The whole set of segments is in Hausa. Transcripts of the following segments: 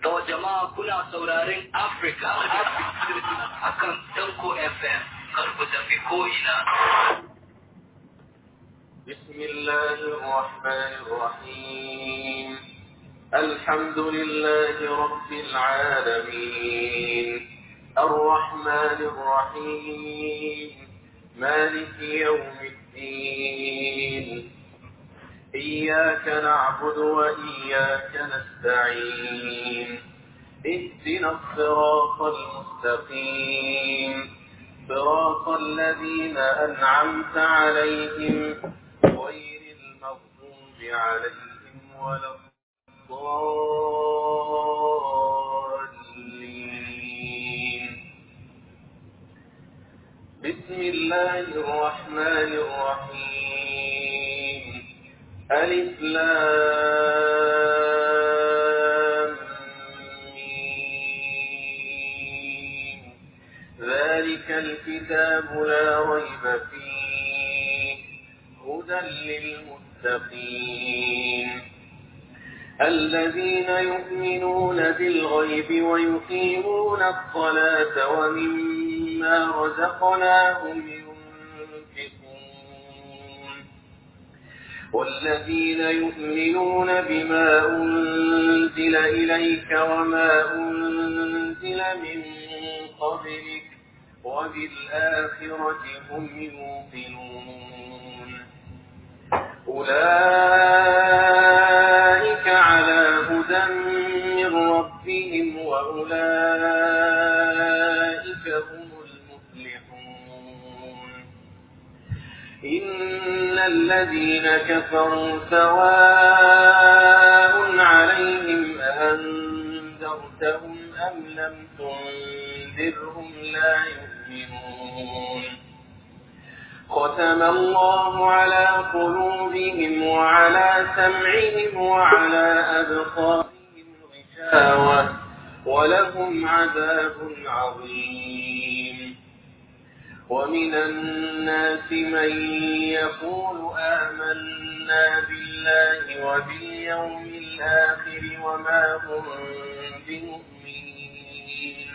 Yawa jama'a kuna sauraren Africa a kan Tanko FM, kar ku tafi ko'ina. بسم الله الرحمن الرحيم الحمد لله رب العالمين الرحمن الرحيم مالك يوم الدين إياك نعبد وإياك نستعين اهدنا الصراط المستقيم صراط الذين أنعمت عليهم غير المغضوب عليهم ولا الضالين بسم الله الرحمن الرحيم ألف لام ميم ذلك الكتاب لا ريب فيه هدى للمتقين الذين يؤمنون بالغيب ويقيمون الصلاة ومما رزقناهم ينفقون والذين يؤمنون بما أنزل إليك وما أنزل من قبلك وبالآخرة هم يوقنون أولئك على هدى من ربهم وأولئك هم المفلحون إن الذين كفروا سواء عليهم أنذرتهم أم لم تنذرهم لا يؤمنون ختم الله على قلوبهم وعلى سمعهم وعلى أبصارهم غشاوة ولهم عذاب عظيم ومن الناس من يقول آمنا بالله وباليوم الآخر وما هم بمؤمنين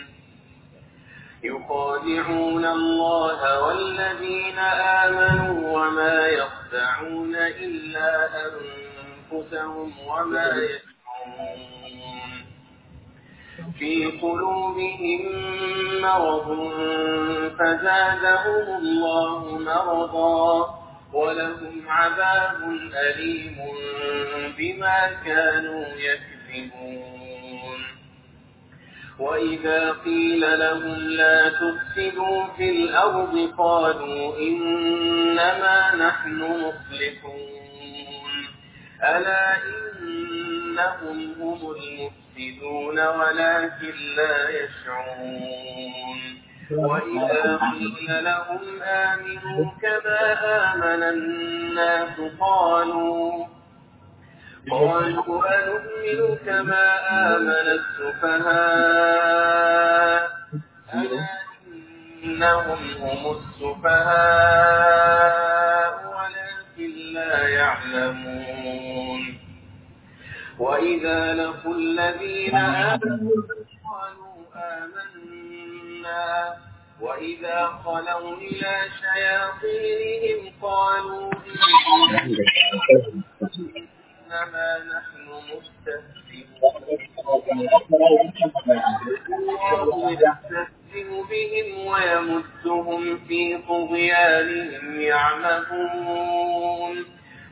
يخادعون الله والذين آمنوا وما يخدعون إلا أنفسهم وما يشعرون في قلوبهم مرض فزادهم الله مرضا ولهم عذاب أليم بما كانوا يكذبون وإذا قيل لهم لا تفسدوا في الأرض قالوا إنما نحن مصلحون ألا إنهم هم المفسدون ولكن لا يشعرون وإذا قيل لهم آمنوا كما آمن الناس قالوا قالوا أنؤمن كما آمن السفهاء ألا إنهم هم السفهاء ولكن لا يعلمون وإذا لقوا الذين آمنوا قالوا آمنا وإذا خلوا إلى شياطينهم قالوا إنما نحن مستهزئون يستهزئ بهم ويمدهم في طغيانهم يعمهون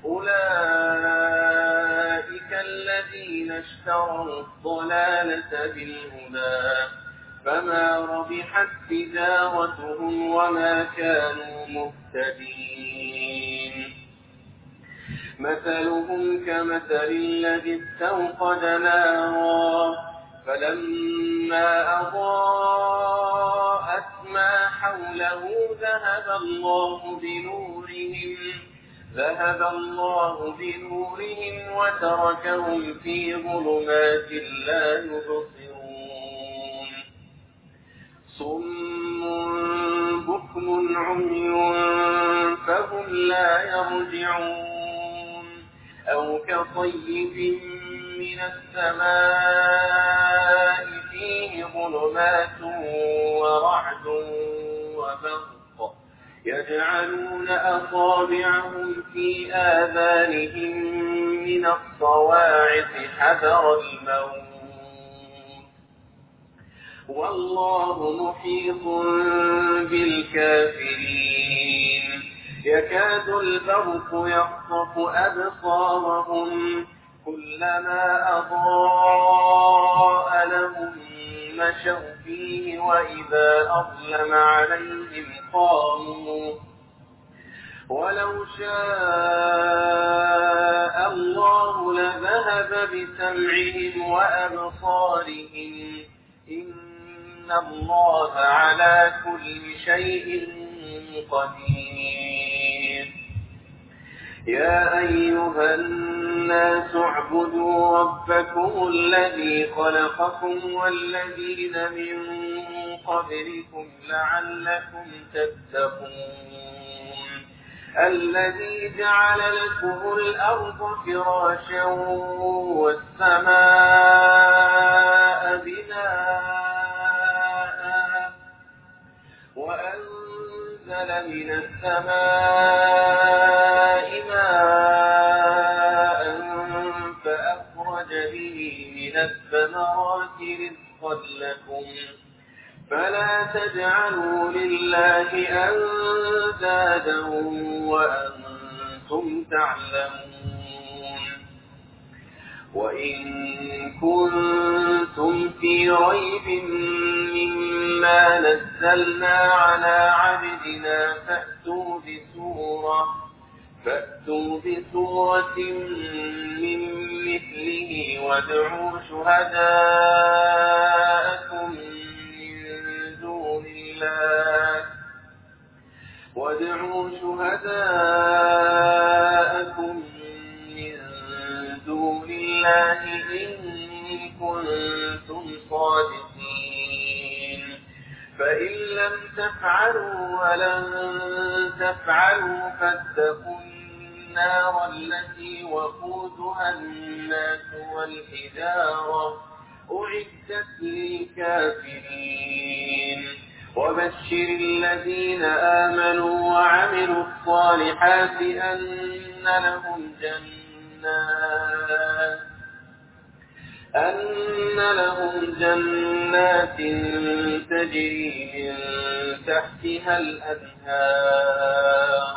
أولئك الذين اشتروا الضلالة بالهدى فما ربحت تجارتهم وما كانوا مهتدين مثلهم كمثل الذي استوقد نارا فلما أضاءت ما حوله ذهب الله بنورهم ذهب الله بنورهم وتركهم في ظلمات لا يبصرون صم بكم عمي فهم لا يرجعون أو كصيب من السماء ظلمات ورعد وبرق يجعلون أصابعهم في آذانهم من الصواعق حذر الموت والله محيط بالكافرين يكاد البرق يخطف أبصارهم كلما أضاء لهم مشوا فيه وإذا أظلم عليهم قاموا ولو شاء الله لذهب بسمعهم وأبصارهم إن الله على كل شيء قدير يا أيها الناس اعبدوا ربكم الذي خلقكم والذين من قبلكم لعلكم تتقون الذي جعل لكم الأرض فراشا والسماء بناء وأنزل من السماء ماء فأخرج به من الثمرات رزقا لكم فلا تجعلوا لله أندادا وأنتم تعلمون وإن كنتم في ريب مما نزلنا على عبدنا فأتوا بسورة فأتوا بسورة من مثله وادعوا شهداءكم من دون الله وادعوا شهداءكم من دون الله إن كنتم صادقين فإن لم تفعلوا ولن تفعلوا فاتقوا النار التي وقودها الناس والحجارة أعدت للكافرين وبشر الذين آمنوا وعملوا الصالحات أن لهم جنات أن لهم جنات تجري من تحتها الأنهار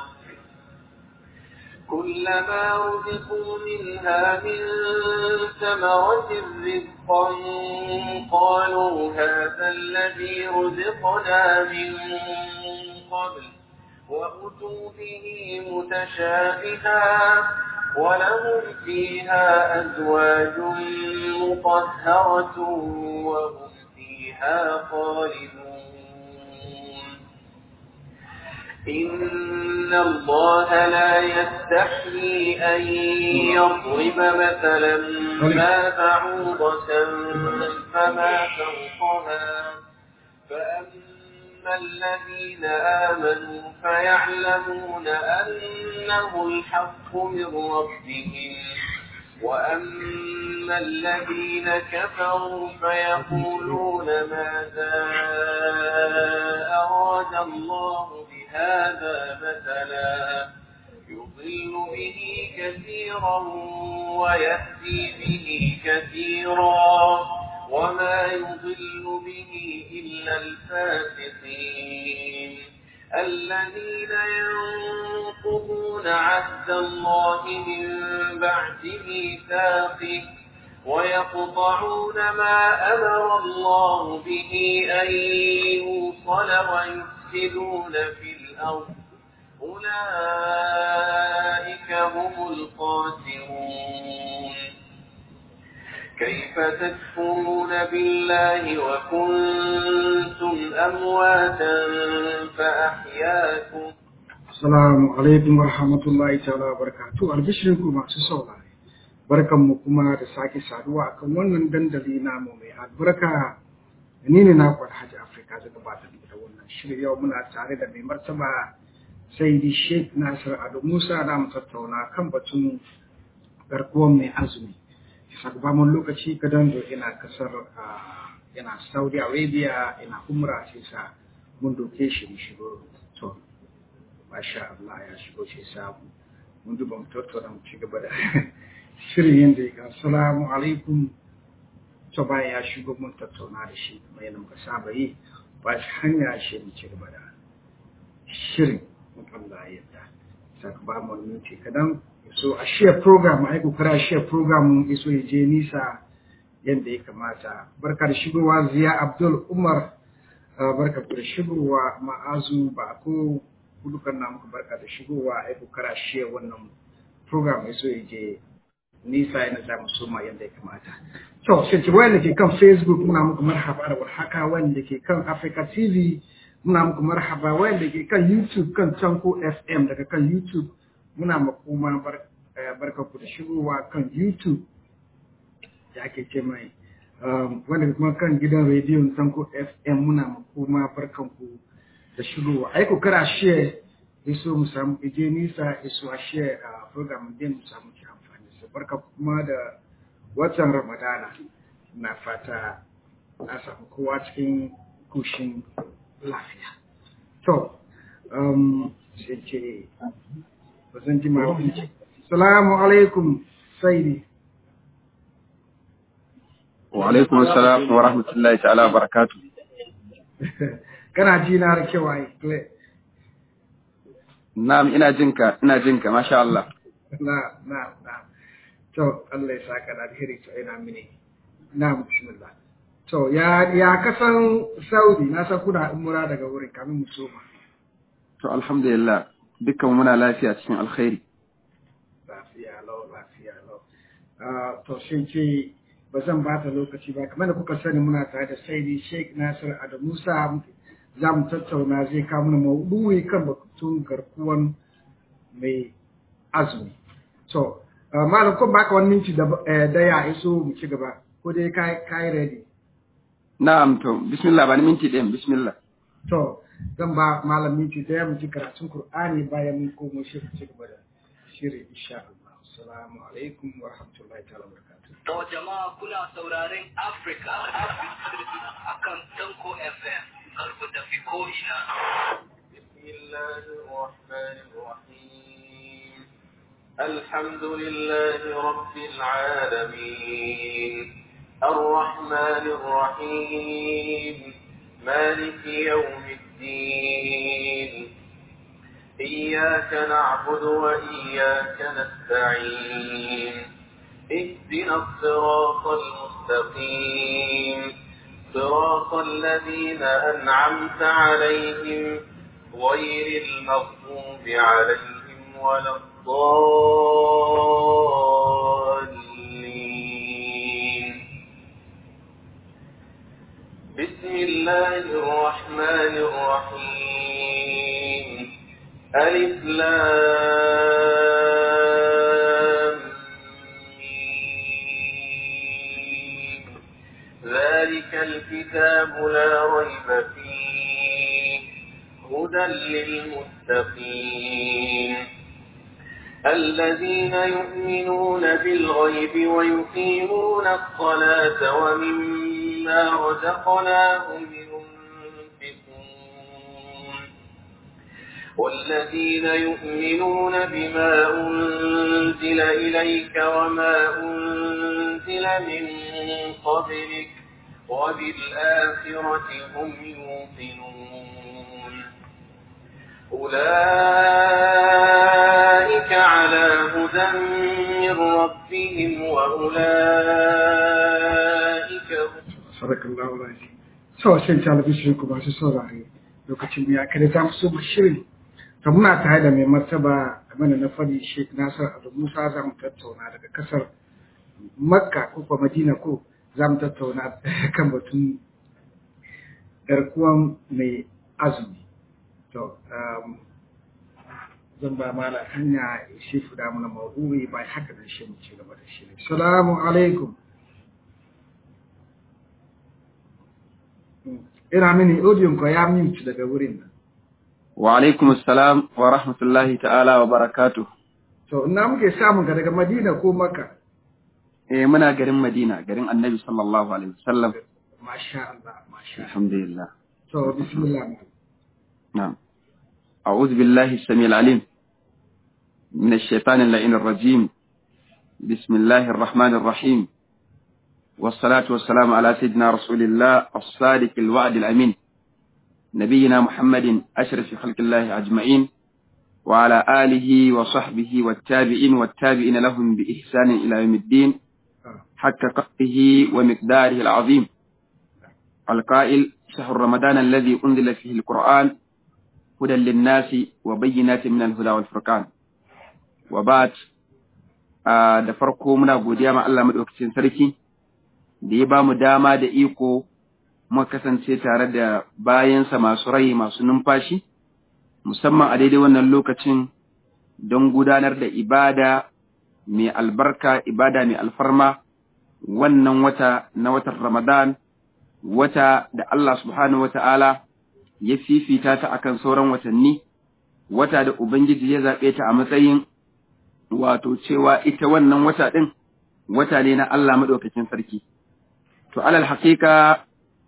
كلما رزقوا منها من ثمرة رزقا قالوا هذا الذي رزقنا من قبل وأتوا به متشابها ولهم فيها أزواج مطهرة وهم فيها خالدون إن الله لا يستحيي أن يضرب مثلا ما بعوضة فما فوقها فأما الذين آمنوا فيعلمون أنه الحق من ربهم وأما الذين كفروا فيقولون ماذا أراد الله بهذا مثلا يضل به كثيرا ويهدي به كثيرا وما يضل به إلا الفاسقين الذين ينقضون عهد الله من بعد ميثاقه ويقطعون ما أمر الله به أن يوصل ويفسدون في الأرض أولئك هم الخاسرون كيف تكفرون بالله وكنتم أمواتا فأحياكم Assalamu alaikum wa rahmatullahi ta'ala wa barakatuh albishirinku masu saurare barkanmu kuma da sake saduwa akan wannan dandali namu mai albarka ni ne na Alhaji Afrika da gabatar da wannan shirin yau muna tare da mai martaba Saidi Sheikh Nasir Ado Musa da mu tattauna kan batun garkuwar mai azumi bisa mun lokaci kadan da ina kasar yana Saudi Arabia yana umra sai sa mun doke shi mu shigo to masha Allah ya shigo sai sa mun duba mu tattauna mu ci gaba da shirin yadda ya assalamu alaikum to bayan ya shigo mun tattauna da shi kuma yana muka saba yi ba shi hanya shi mu ci gaba da shirin mun Allah ya yarda saka ba mu minti kadan so a share program ai kokara share program mun iso ya je nisa yadda ya kamata barka da shigowa ziya abdul umar barka da shigowa ma'azu ba ko kudukan na muku barka da shigowa ai kokara share wannan program iso ya je nisa yana za mu soma yadda ya kamata to shi wanda ke kan facebook muna muku marhaba da warhaka wanda ke kan africa tv muna muku marhaba wanda ke kan youtube kan tanko fm daga kan youtube muna makoma barka ku da shigowa kan youtube da ake ce mai wanda kuma kan gidan rediyon tanko fm muna makoma barkan ku da shigowa ai ku kara share iso mu samu ije nisa iso a share a program din mu samu ki amfani da barka kuma da watan ramadana na fata na samu kowa cikin kushin lafiya to sai ce ba zan ji ma salamu alaikum saidi wa alaikum assalam wa rahmatullahi ta'ala wa barakatuh kana ji na da kyau ai clear na'am ina jinka ina jinka masha Allah na na na to Allah ya saka da alheri to ina mini na bismillah to ya ya kasan Saudi na san kuna umura daga wurin kamin mu soma to alhamdulillah dukkan muna lafiya cikin alkhairi lafiya lau lafiya lau to shin ce ba zan ba ta lokaci ba kamar da kuka sani muna tare da saidi sheikh nasir adamu musa za mu tattauna zai kawo mana maudu'i kan batun garkuwan mai azumi to malam ko baka wani minti da ya iso mu ci gaba ko dai kai kai ready na'am to bismillah ba ni minti ɗayan bismillah to zan ba malam minti daya mu ci karatun qur'ani bayan mun komo shi ci gaba da shiri insha Allah assalamu alaikum wa rahmatullahi ta'ala wa barakatuh To jama'a kuna sauraren Africa akan Tanko FM kar ku tafi ko ina. بسم الله الرحمن الرحيم الحمد لله رب العالمين الرحمن الرحيم مالك يوم الدين إياك نعبد وإياك نستعين اهدنا الصراط المستقيم صراط الذين أنعمت عليهم غير المغضوب عليهم ولا الضالين بسم الله الرحمن الرحيم ألف لام ميم. ذلك الكتاب لا ريب فيه هدى للمتقين الذين يؤمنون بالغيب ويقيمون الصلاة ومما رزقناهم ينفقون والذين يؤمنون بما أنزل إليك وما أنزل من قبلك وبالآخرة هم يوقنون أولئك على هدى من ربهم وأولئك هم sadakallahu alazim so shin talabishin ku masu saurare lokacin ya kada za mu so mu shirin to muna tare da mai martaba kamar da na fadi Sheikh Nasir Adu Musa za mu tattauna daga kasar Makka ko kuma Madina ko za mu tattauna kan batun garkuwan mai azumi to um, zan ba mala hanya shi fuda mana maudu'i bai haka da shi mu ci gaba da shi assalamu alaikum ina mini audion ko ya mute daga wurin nan wa alaikum assalam wa rahmatullahi ta'ala wa barakatuh to ina muke samun ka daga Madina ko Makka eh muna garin Madina garin Annabi sallallahu alaihi wasallam masha Allah masha Allah الحمد لله to bismillah malam نعم أعوذ بالله السميع العليم من الشيطان اللعين الرجيم بسم الله الرحمن الرحيم والصلاة والسلام على سيدنا رسول الله الصادق الوعد الأمين نبينا محمد أشرف خلق الله أجمعين وعلى آله وصحبه والتابعين والتابعين لهم بإحسان إلى يوم الدين حق قدره ومقداره العظيم القائل شهر رمضان الذي أنزل فيه القرآن هدى للناس وبينات من الهدى والفرقان وبعد آه da farko muna godiya ma Allah madaukakin sarki da ya bamu dama da iko muka kasance tare da bayansa masu rai masu numfashi musamman a daidai wannan lokacin don gudanar da ibada mai albarka ibada mai alfarma wannan wata na watan Ramadan wata da Allah subhanahu wata'ala ya fifita ta akan sauran watanni wata da Ubangiji ya zaɓe ta a matsayin wato cewa ita wannan wata ɗin wata ne na Allah maɗaukakin sarki. To alal haƙiƙa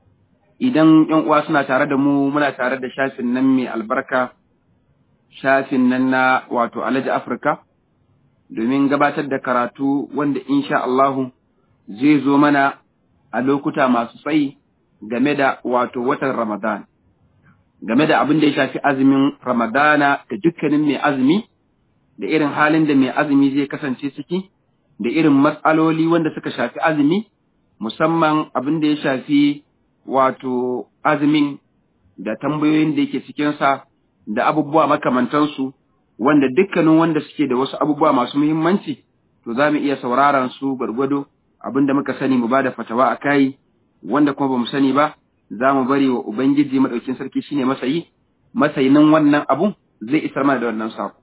idan ‘yan uwa suna tare da mu muna tare da shafin nan mai albarka, shafin nan na wato Alhaji Afirka, domin gabatar da karatu wanda insha Allahu zai zo mana a lokuta masu tsayi game da wato watan Ramadan. Game da abin da ya shafi azumin Ramadana da dukkanin mai azumi, da irin halin da mai azumi zai kasance ciki, da irin matsaloli wanda suka shafi azumi, musamman abin da ya shafi wato azumin da tambayoyin da yake cikinsa da abubuwa makamantansu, wanda dukkanin wanda suke da wasu abubuwa masu muhimmanci, to za mu iya sauraron su gwargwado abin da muka sani mu ba da fatawa a kai, wanda kuma ba mu sani ba, za mu bari wa Ubangiji maɗaukin sarki shine masayi, masayinin wannan abun zai isar mana da wannan sako.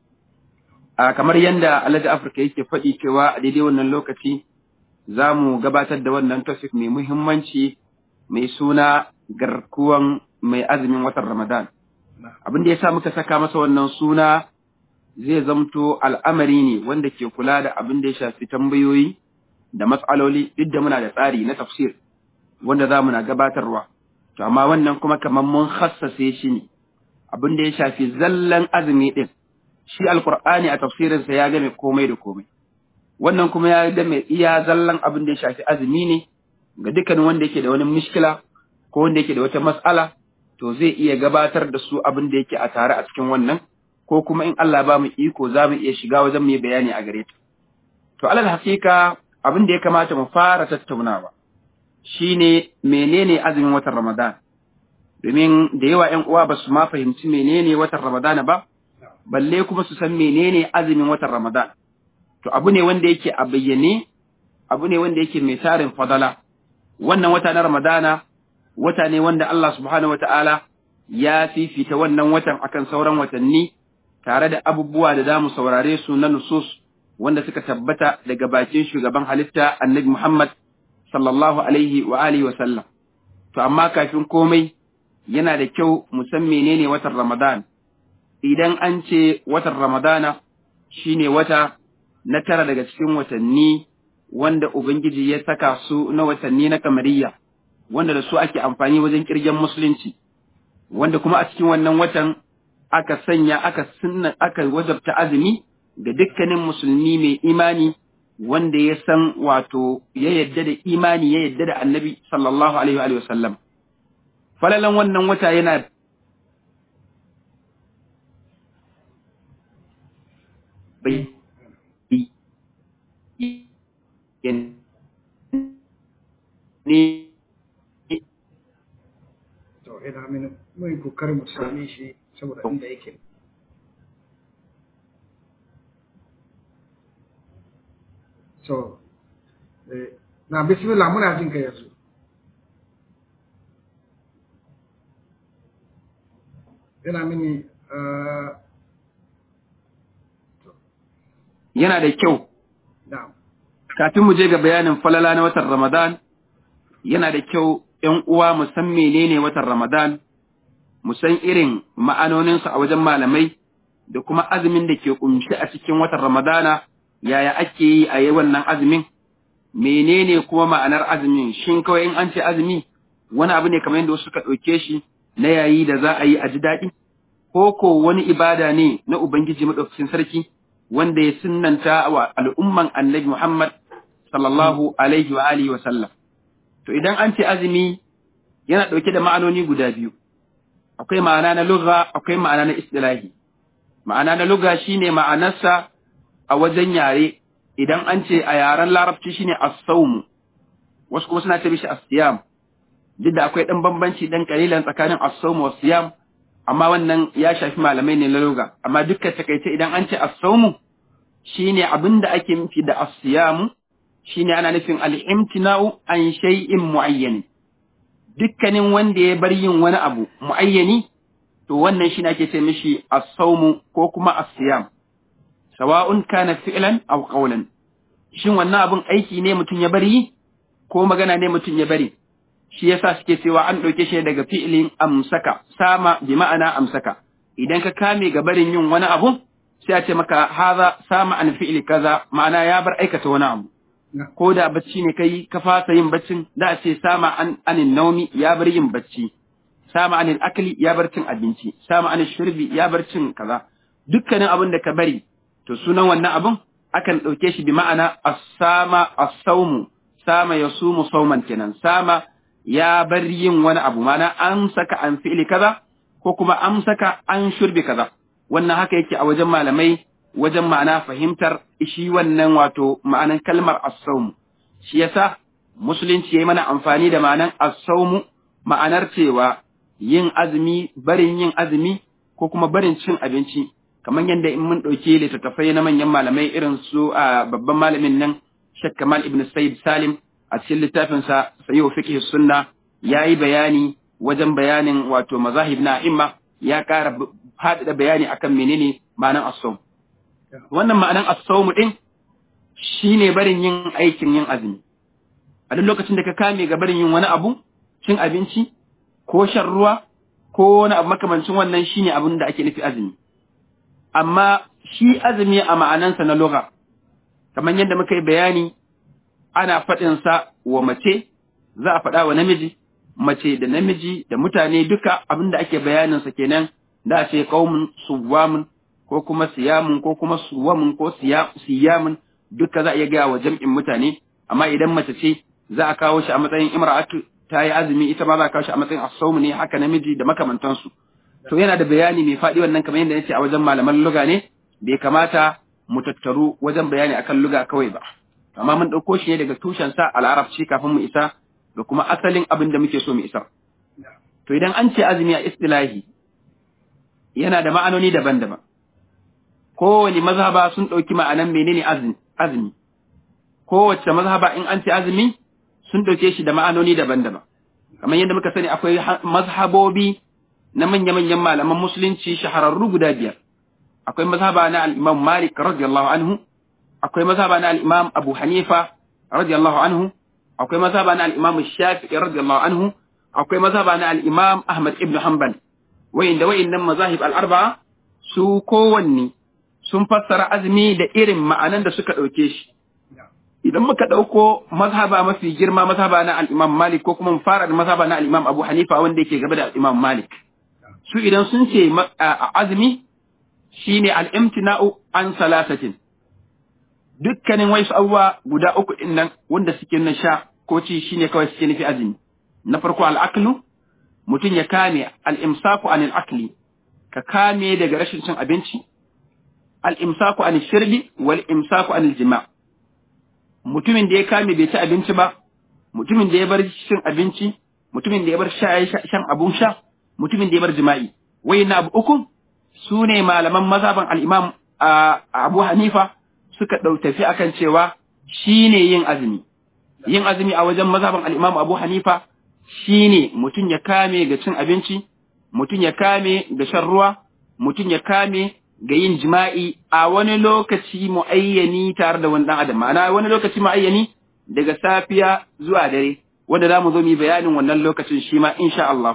A kamar yadda Alhaji Afirka yake faɗi cewa a daidai wannan lokaci za mu gabatar da wannan topic mai muhimmanci mai suna garkuwan mai azumin watan Ramadan. Abin da ya sa muka saka masa wannan suna zai zamto al'amari ne wanda ke kula da abin da ya shafi tambayoyi da matsaloli duk da muna da tsari na tafsir wanda za mu na gabatarwa. To, amma wannan kuma kamar mun hassase shi ne, abin da ya shafi zallan azumi ɗin, shi alkur'ani a tafsirinsa ya game komai da komai. Wannan kuma ya game iya zallan abin da ya shafi azumi ne ga dukkan wanda yake da wani mishkila ko wanda yake da wata mas'ala, to zai iya gabatar da su abin da yake a tare a cikin wannan, ko kuma in Allah ba mu iko za mu iya shiga wajen mu yi bayani a gare ta. To, alal hakika abin da ya kamata mu fara tattaunawa. shi ne menene azumin watan Ramadan, domin da yawa ‘yan uwa ba su ma fahimci menene watan Ramadan ba, balle kuma su san menene azumin watan Ramadan. To abu ne wanda yake a bayyane, abu ne wanda yake mai tarin fadala. Wannan wata na Ramadana, wata ne wanda Allah subhanahu wa ta'ala ya fifita wannan watan akan sauran watanni, tare da abubuwa da za mu saurare su na nusus wanda suka tabbata daga bakin shugaban halitta annabi Muhammad sallallahu alaihi wa alihi wa sallam. To amma kafin komai yana da kyau mu san menene watan Ramadan. Idan an ce watan Ramadana shine wata na tara daga cikin watanni wanda Ubangiji ya saka su na watanni na kamariya, wanda da su ake amfani wajen kirgen musulunci, wanda kuma a cikin wannan watan aka sanya aka sunna aka wajabta azumi ga dukkanin musulmi mai imani wanda ya san wato ya yadda da imani ya yadda da annabi sallallahu alaihi wa sallam. Falalan wannan wata yana bai ne to ina mini mun kokarin mu same shi saboda inda yake so eh, na bismillah muna jin ka yanzu ina mini uh, yana da kyau na'am kafin mu je ga bayanin falala na watan Ramadan yana da kyau ‘yan uwa mu san menene watan Ramadan, mu san irin ma'anoninsa a wajen malamai da kuma azumin da ke ƙunshi a cikin watan Ramadana, yaya ake yi a yi wannan azumin, menene kuma ma'anar azumin, shin kawai in an ce azumi wani abu ne kamar yadda wasu suka ɗauke shi na yayi da za a yi a ji daɗi ko ko wani ibada ne na ubangiji madaukakin sarki wanda ya sunnanta wa al'umman annabi Muhammad sallallahu alaihi wa alihi wa sallam to idan an ce azumi yana ɗauke da ma'anoni guda biyu akwai ma'ana na lugha akwai ma'ana na istilahi ma'ana na lugha shine ma'anarsa a wajen yare idan an ce a yaren larabci shine as-sawm wasu kuma suna ce mishi as-siyam duk da akwai dan bambanci dan kalilan tsakanin as-sawm wa siyam amma wannan ya shafi malamai ne na lugha amma dukkan takaice idan an ce as-sawm shine abinda ake nufi da as-siyam shine ana nufin al-imtina'u an shay'in mu'ayyan dukkanin wanda ya bar yin wani abu mu'ayyani to wannan shine ake ce mishi as-sawm ko kuma as-siyam sawa'un kana fi'lan aw qawlan shin wannan abun aiki ne mutum ya bari ko magana ne mutum ya bari shi yasa suke cewa an ɗauke shi daga fi'ilin amsaka sama bi ma'ana amsaka idan ka kame ga barin yin wani abu sai a ce maka haza sama an fi'ili kaza ma'ana ya bar aikata wani abu ko da bacci ne kai ka fasa yin baccin da a ce sama an anin naumi ya bar yin bacci sama anil akli ya bar cin abinci sama anil shirbi ya bar cin kaza dukkanin abin da ka bari to sunan wannan abun akan ɗauke shi bi ma'ana as-sama as-sawmu sama yasumu sauman kenan sama ya bar yin wani abu mana an saka an fi'ili kaza ko kuma an saka an shurbi kaza wannan haka yake a wajen malamai wajen ma'ana fahimtar shi wannan wato ma'anan kalmar as-sawm shi yasa musulunci yayi mana amfani da ma'anan as-sawm ma'anar cewa yin azumi barin yin azumi ko kuma barin cin abinci kamar yadda in mun ɗauki littattafai na manyan malamai irin su a babban malamin nan Sheikh Kamal Ibn Sayyid Salim a cikin littafinsa Sayyid Fiqh Sunna yayi bayani wajen bayanin wato mazahib na imma ya ƙara faɗaɗa bayani akan menene ma'anan as-sawm wannan ma'anan as-sawm din shine barin yin aikin yin azumi a duk lokacin da ka kame ga barin yin wani abu cin abinci ko shan ruwa ko wani abu makamancin wannan shine abin da ake nufi azumi amma shi azumi a ma'anansa na lugha kamar yadda muka yi bayani ana faɗinsa wa mace za a faɗa wa namiji mace da namiji da mutane duka abin da ake bayaninsa kenan da a ce qaumun suwamun ko kuma siyamun ko kuma suwamun ko siyamun duka za a iya gaya wa jam'in mutane amma idan mace ce za a kawo shi a matsayin imra'atu ta yi azumi ita ma za a kawo shi a matsayin as ne haka namiji da makamantansu to yana da bayani mai faɗi wannan kamar yadda nace a wajen malaman luga ne bai kamata mu tattaru wajen bayani akan luga kawai ba amma mun ɗauko shi ne daga tushen sa al'arabci kafin mu isa ga kuma asalin abin da muke so mu isa to idan an ce azumi a istilahi yana da ma'anoni daban-daban kowane mazhaba sun ɗauki ma'anan menene azumi kowace mazhaba in an ce azumi sun ɗauke shi da ma'anoni daban-daban kamar yadda muka sani akwai mazhabobi na manya-manyan malaman musulunci shahararru guda biyar akwai mazhaba na al-Imam Malik radiyallahu anhu akwai mazhaba na al-Imam Abu Hanifa radiyallahu anhu akwai mazhaba na al-Imam Shafi'i radiyallahu anhu akwai mazhaba na al-Imam Ahmad ibn Hanbal wayanda wayannan mazahib al-arba'a su kowanne sun fassara azumi da irin ma'anan da suka dauke shi idan muka dauko mazhaba mafi girma mazhaba na al-Imam Malik ko kuma mu fara da mazhaba na al-Imam Abu Hanifa wanda yake gaba da al-Imam Malik su idan sun ce azumi shine al'imtina'u an salasatin dukkanin waisu abubuwa guda uku ɗin nan wanda suke na sha ko ci shine kawai suke nufi azumi na farko al'aklu mutum ya kame al'imsaku an al'akli ka kame daga rashin cin abinci al'imsaku an shirbi wal imsaku an jima mutumin da ya kame bai ci abinci ba mutumin da ya bar cin abinci mutumin da ya bar shan abun sha mutumin da ya bar jima'i wai na abu uku su ne malaman mazhaban al'imam abu hanifa suka ɗau tafi akan cewa shi ne yin azumi yin azumi a wajen mazhaban al'imam abu hanifa shi ne mutum ya kame ga cin abinci mutum ya kame ga shan ruwa mutum ya kame ga yin jima'i a wani lokaci mu'ayyani tare da wani ɗan adam ma'ana wani lokaci mu'ayyani daga safiya zuwa dare wanda za mu zo mu bayanin wannan lokacin shi ma insha Allah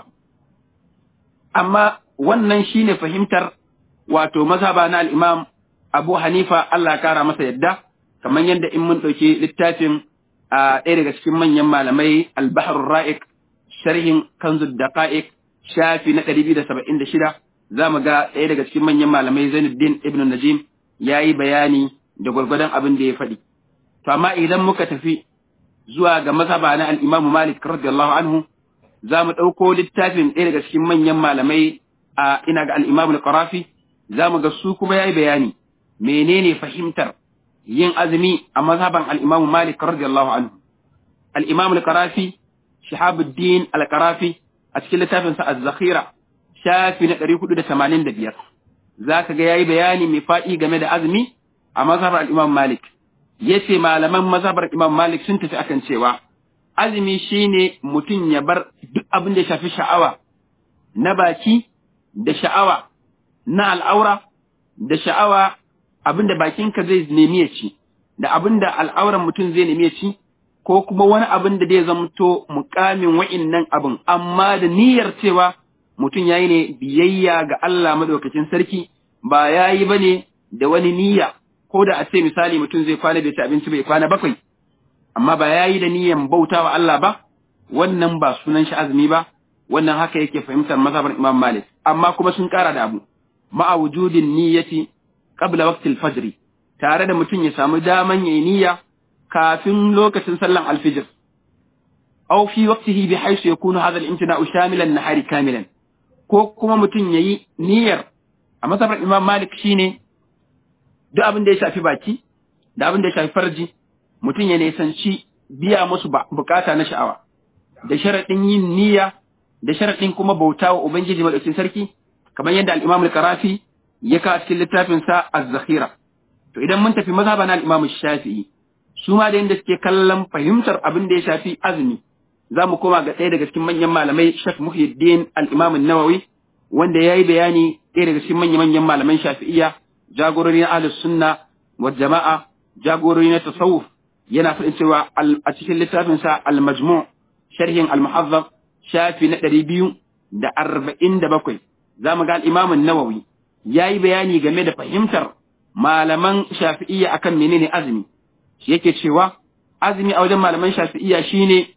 amma wannan shine fahimtar wato mazhaba na al-Imam Abu Hanifa Allah ya kara masa yadda kamar yadda in mun ɗauki littafin a ɗaya daga cikin manyan malamai al-Bahr ra'iq sharhin kanzud daqa'iq shafi na 276 zamu ga ɗaya daga cikin manyan malamai Zainuddin Ibn Najim yayi bayani da gwargwadon abin da ya faɗi to amma idan muka tafi zuwa ga mazhaba na al-Imam Malik radiyallahu anhu zamu ɗauko littafin ɗaya daga cikin manyan malamai a ina ga al-Imam al-Qarafi zamu ga su kuma yayi bayani menene fahimtar yin azumi a mazhaban al-Imam Malik radiyallahu anhu al-Imam al-Qarafi Shihabuddin al-Qarafi a cikin littafin sa Az-Zakhira shafi na 485 zaka ga yayi bayani mai fadi game da azumi a mazhabar al-Imam Malik yace malaman mazhabar Imam Malik sun tafi akan cewa azumi shine mutum ya bar duk abin da ya shafi sha'awa na baki da sha'awa na al'aura da sha'awa abin da bakinka zai nemi ya ci da abin da al'auran mutum zai nemi ya ci ko kuma wani abin da zai zamto mukamin wa'innan abin amma da niyyar cewa mutum yayi ne biyayya ga Allah madaukakin sarki ba yayi bane da wani niyya ko da a ce misali mutum zai kwana bai ci abinci bai kwana bakwai amma ba yayi da niyyan bautawa Allah ba wannan ba sunan shi azumi ba wannan haka yake fahimtar mazhabar Imam Malik amma kuma sun kara da abu ma'a wujudin niyyati qabla waqtil fajr tare da mutum ya samu daman yayi niyya kafin lokacin sallan alfijir aw fi waqtihi bi haythu yakunu hadha al-imtina'u shamilan nahari kamilan ko kuma mutum yayi niyyar a masabar Imam Malik shine duk abin da ya shafi baki da abin da ya shafi farji mutum ya nisanci biya musu bukata na sha'awa da sharadin yin niyya da sharadin kuma bauta wa ubangiji madaukakin sarki kamar yadda al-Imam al-Qarafi ya ka cikin littafin sa Az-Zakhira to idan mun tafi mazhaban al-Imam Shafi'i su ma da yadda suke kallon fahimtar abin da ya shafi azumi za mu koma ga ɗaya daga cikin manyan malamai Sheikh Muhyiddin al-Imam an-Nawawi wanda yayi bayani ɗaya daga cikin manyan manyan malaman Shafi'iyya jagorori na Ahlus Sunna wa Jama'a jagorori na tasawuf yana faɗin cewa a cikin littafin sa al-Majmu' sharhin al-Muhazzab shafi na ɗari biyu da arba'in da bakwai za mu ga al-Imam an-Nawawi yayi bayani game da fahimtar malaman Shafi'iyya akan menene azumi shi yake cewa azumi a wajen malaman shafi'iyya shine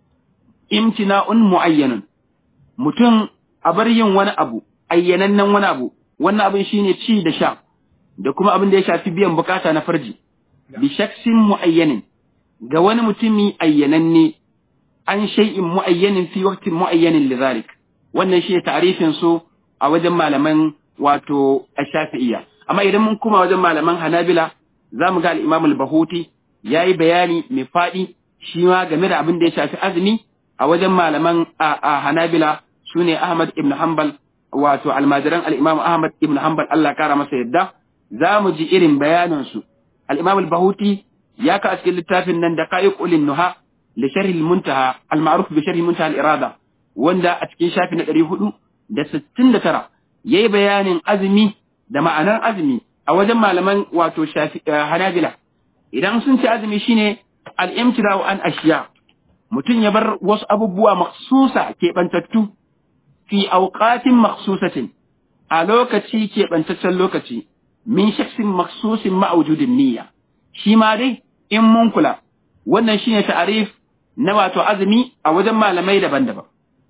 imtina'un mu'ayyanun mutum a bar yin wani abu ayyanannen wani abu wannan abin shine ci da sha da kuma abin da ya shafi biyan bukata na farji bi shaksin mu'ayyanin ga wani mutumi ayyananne an shay'in mu'ayyanin fi waqtin mu'ayyanin lidhalik wannan shi ta'rifin su a wajen malaman wato ash-shafi'iyya amma idan mun kuma wajen malaman hanabila zamu ga al-imam al-bahuti ya yi bayani mai faɗi shi ma game da abin da ya shafi azumi a wajen malaman a Hanabila su ne Ahmad ibn Hanbal wato almajiran al'imam Ahmad ibn Hanbal Allah kara masa yadda za mu ji irin bayanansu. Al'imam al-Bahuti ya ka a cikin littafin nan da kayi ƙulin nuha da sharhi muntaha al-ma'ruf bi sharhi muntaha al-irada wanda a cikin shafi na ɗari hudu da sittin da tara ya yi bayanin azumi da ma'anar azumi a wajen malaman wato Hanabila. idan sun ci azumi shine al-imtira'u an ashiya mutum ya bar wasu abubuwa maksusa keɓantattu fi auqatin maksusatin a lokaci keɓantaccen lokaci min shaksin maksusin ma'aujudin niyya shi ma dai in mun kula wannan shine ta'arif na wato azumi a wajen malamai daban-daban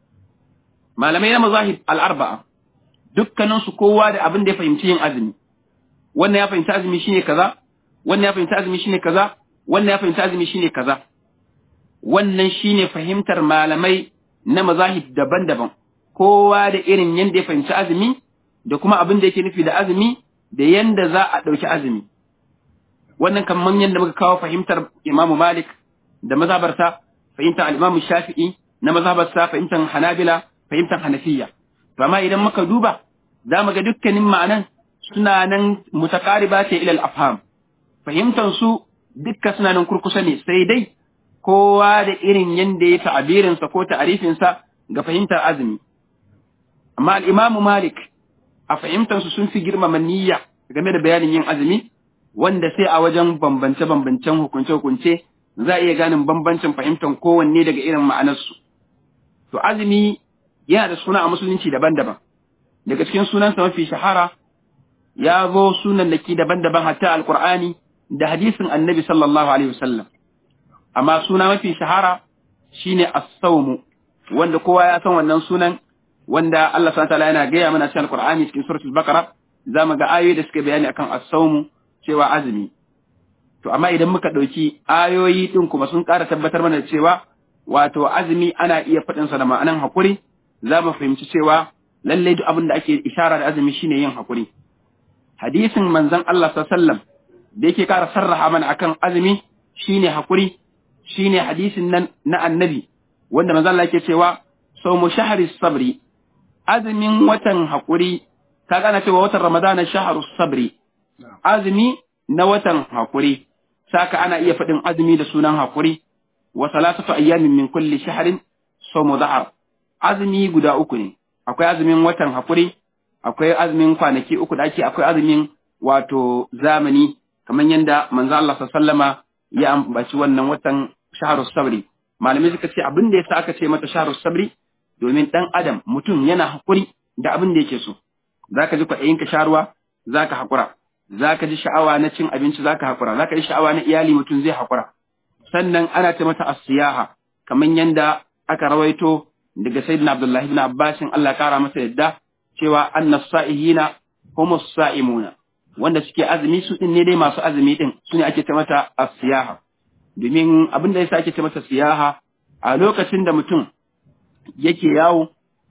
malamai na mazahib al-arba'a dukkanin su kowa da abin da ya fahimci yin azumi wannan ya fahimci azumi shine kaza wannan ya fahimci azumi shine kaza wannan ya fahimci azumi shine kaza wannan shine fahimtar malamai na mazahib daban-daban kowa da irin yanda ya fahimci azumi da kuma abin da yake nufi da azumi da yanda za a ɗauki azumi wannan kamar yadda muka kawo fahimtar Imam Malik da mazhabarsa fahimtar al-Imam Shafi'i na mazhabarsa fahimtar Hanabila fahimtar Hanafiya to amma idan muka duba za mu ga dukkanin ma'anan suna nan mutaqariba ce ila al-afham fahimtar su dukka suna nan kurkusa ne sai dai kowa da irin yanda ya ta'abirinsa ko ta'arifinsa ga fahimtar azumi amma al-Imam Malik a fahimtar su sun fi girmama niyya game da bayanin yin azumi wanda sai a wajen bambance-bambancen hukunce-hukunce za a iya ganin bambancin fahimtar kowanne daga irin ma'anarsu. To azumi yana da suna a musulunci daban-daban. Daga cikin sunansa mafi shahara ya zo sunan daki daban-daban hatta alkur'ani da hadisin annabi sallallahu alaihi wasallam. Amma suna mafi shahara shine as-sawmu wanda kowa ya san wannan sunan wanda Allah subhanahu wataala yana gaya mana cikin Al-Qur'ani cikin suratul Baqara zamu ga ayoyi da suke bayani akan as-sawmu cewa azumi to amma idan muka dauki ayoyi din kuma sun ƙara tabbatar mana da cewa wato azumi ana iya faɗin sa da ma'anan hakuri zamu fahimci cewa lalle duk abin da ake ishara da azumi shine yin hakuri hadisin manzon Allah sallallahu alaihi wasallam da yake ƙara sarraha mana akan azumi shine hakuri shine hadisin nan na annabi wanda manzon Allah yake cewa sawmu shahri sabri azumin watan hakuri kaga ana cewa watan ramadana shahru sabri azumi na watan hakuri saka ana iya faɗin azumi da sunan hakuri wa salasatu ayyamin min kulli shahrin sawmu dahar azumi guda uku ne akwai azumin watan hakuri akwai azumin kwanaki uku da ake akwai azumin wato zamani kamar yadda manzo Allah sallama ya ambaci wannan watan shahrus sabri malamai suka ce abin da yasa aka ce mata shahrus sabri domin dan adam mutum yana hakuri da abin da yake so zaka ji kwaɗayin ka sharuwa zaka hakura zaka ji sha'awa na cin abinci zaka hakura zaka ji sha'awa na iyali mutum zai hakura sannan ana ce mata as-siyaha kamar yadda aka rawaito daga sayyidina Abdullahi ibn Abbas Allah ya kara masa yadda cewa annas sa'ihina humus sa'imuna wanda suke azumi su din ne dai masu azumi din sune ake ta mata as-siyaha domin abin da yasa ake ta mata siyaha a lokacin da mutum yake yawo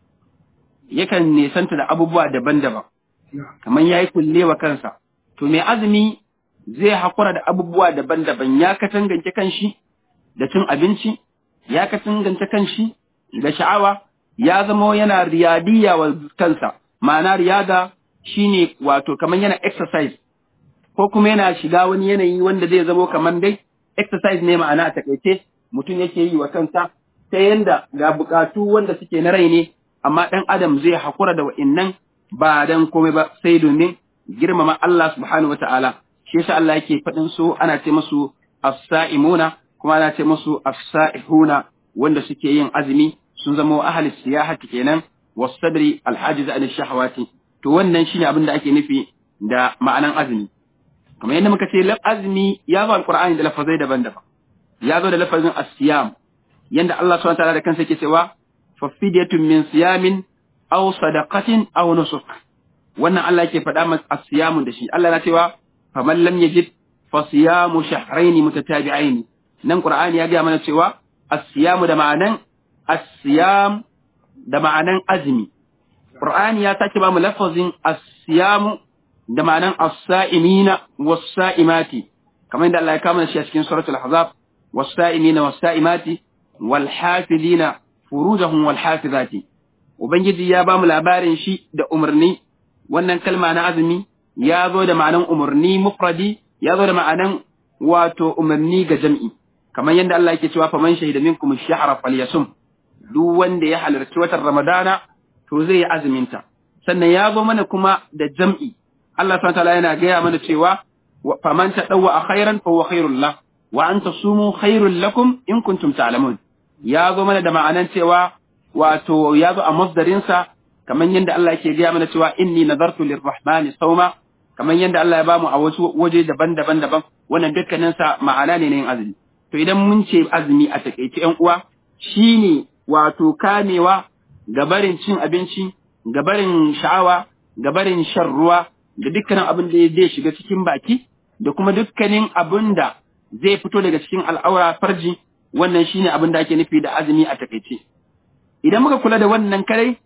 yakan nesanta da abubuwa daban-daban kamar yayi kullewa kansa to mai azumi zai hakura da abubuwa daban-daban ya katangance kanshi da cin abinci ya katangance kanshi da sha'awa ya zama yana riyadiyya wa kansa ma'ana riyada shine wato kamar yana exercise ko kuma yana shiga wani yanayi wanda zai zamo kamar dai exercise ne ma'ana a takaice mutum yake yi wa kansa ta yanda ga bukatu wanda suke na rai ne amma dan adam zai hakura da wa'innan ba dan komai ba sai domin girmama Allah subhanahu wata'ala shi yasa Allah yake faɗin su ana ce musu as-sa'imuna kuma ana ce musu as-sa'ihuna wanda suke yin azumi sun zama ahli siyahati kenan was-sabri al-hajiz an shahawati to wannan shine abin da ake nufi da ma'anan azumi kamar yadda muka ce azumi ya zo alqur'ani da lafazai daban-daban ya zo da lafazin as-siyam yanda Allah subhanahu wa ta'ala da kansa yake cewa fa fidyatun min siyamin aw sadaqatin aw nusuk wannan Allah yake faɗa masa as-siyamu da shi Allah na cewa faman lam yajid fa siyamu shahrayn mutatabi'ain nan qur'ani ya ga mana cewa as-siyamu da ma'anan as-siyam da ma'anan azumi qur'ani ya sake ba mu lafazin as-siyamu da ma'anan as-sa'imina was-sa'imati kamar yadda Allah ya kama shi a cikin suratul ahzab was-sa'imina was-sa'imati wal-hafizina furujahum wal-hafizati ubangiji ya ba mu labarin shi da umarni wannan kalma na azumi ya zo da ma'anan umarni mufradi ya zo da ma'anan wato umarni ga jam'i kamar yadda Allah yake cewa faman shahida minkum ash-shahra falyasum duk wanda ya halarci watan Ramadana to zai yi azuminta sannan ya zo mana kuma da jam'i Allah subhanahu wataala yana gaya mana cewa faman tadawwa khairan fa huwa khairul lah wa an tasumu khairul lakum in kuntum ta'lamun ya zo mana da ma'anan cewa wato ya zo a masdarin sa kamar yadda Allah yake gaya mana cewa inni nadartu lirrahmani sawma kamar yadda Allah ya bamu a wasu waje daban-daban daban wannan dukkanin sa ma'ana ne na yin azumi to idan mun ce azumi a takeice ƴan uwa shine wato kamewa ga barin cin abinci ga barin sha'awa ga barin shan ruwa da dukkanin abin da zai shiga cikin baki da kuma dukkanin abin da zai fito daga cikin al'aura farji wannan shine abin da ake nufi da azumi a takaice idan muka kula da wannan kare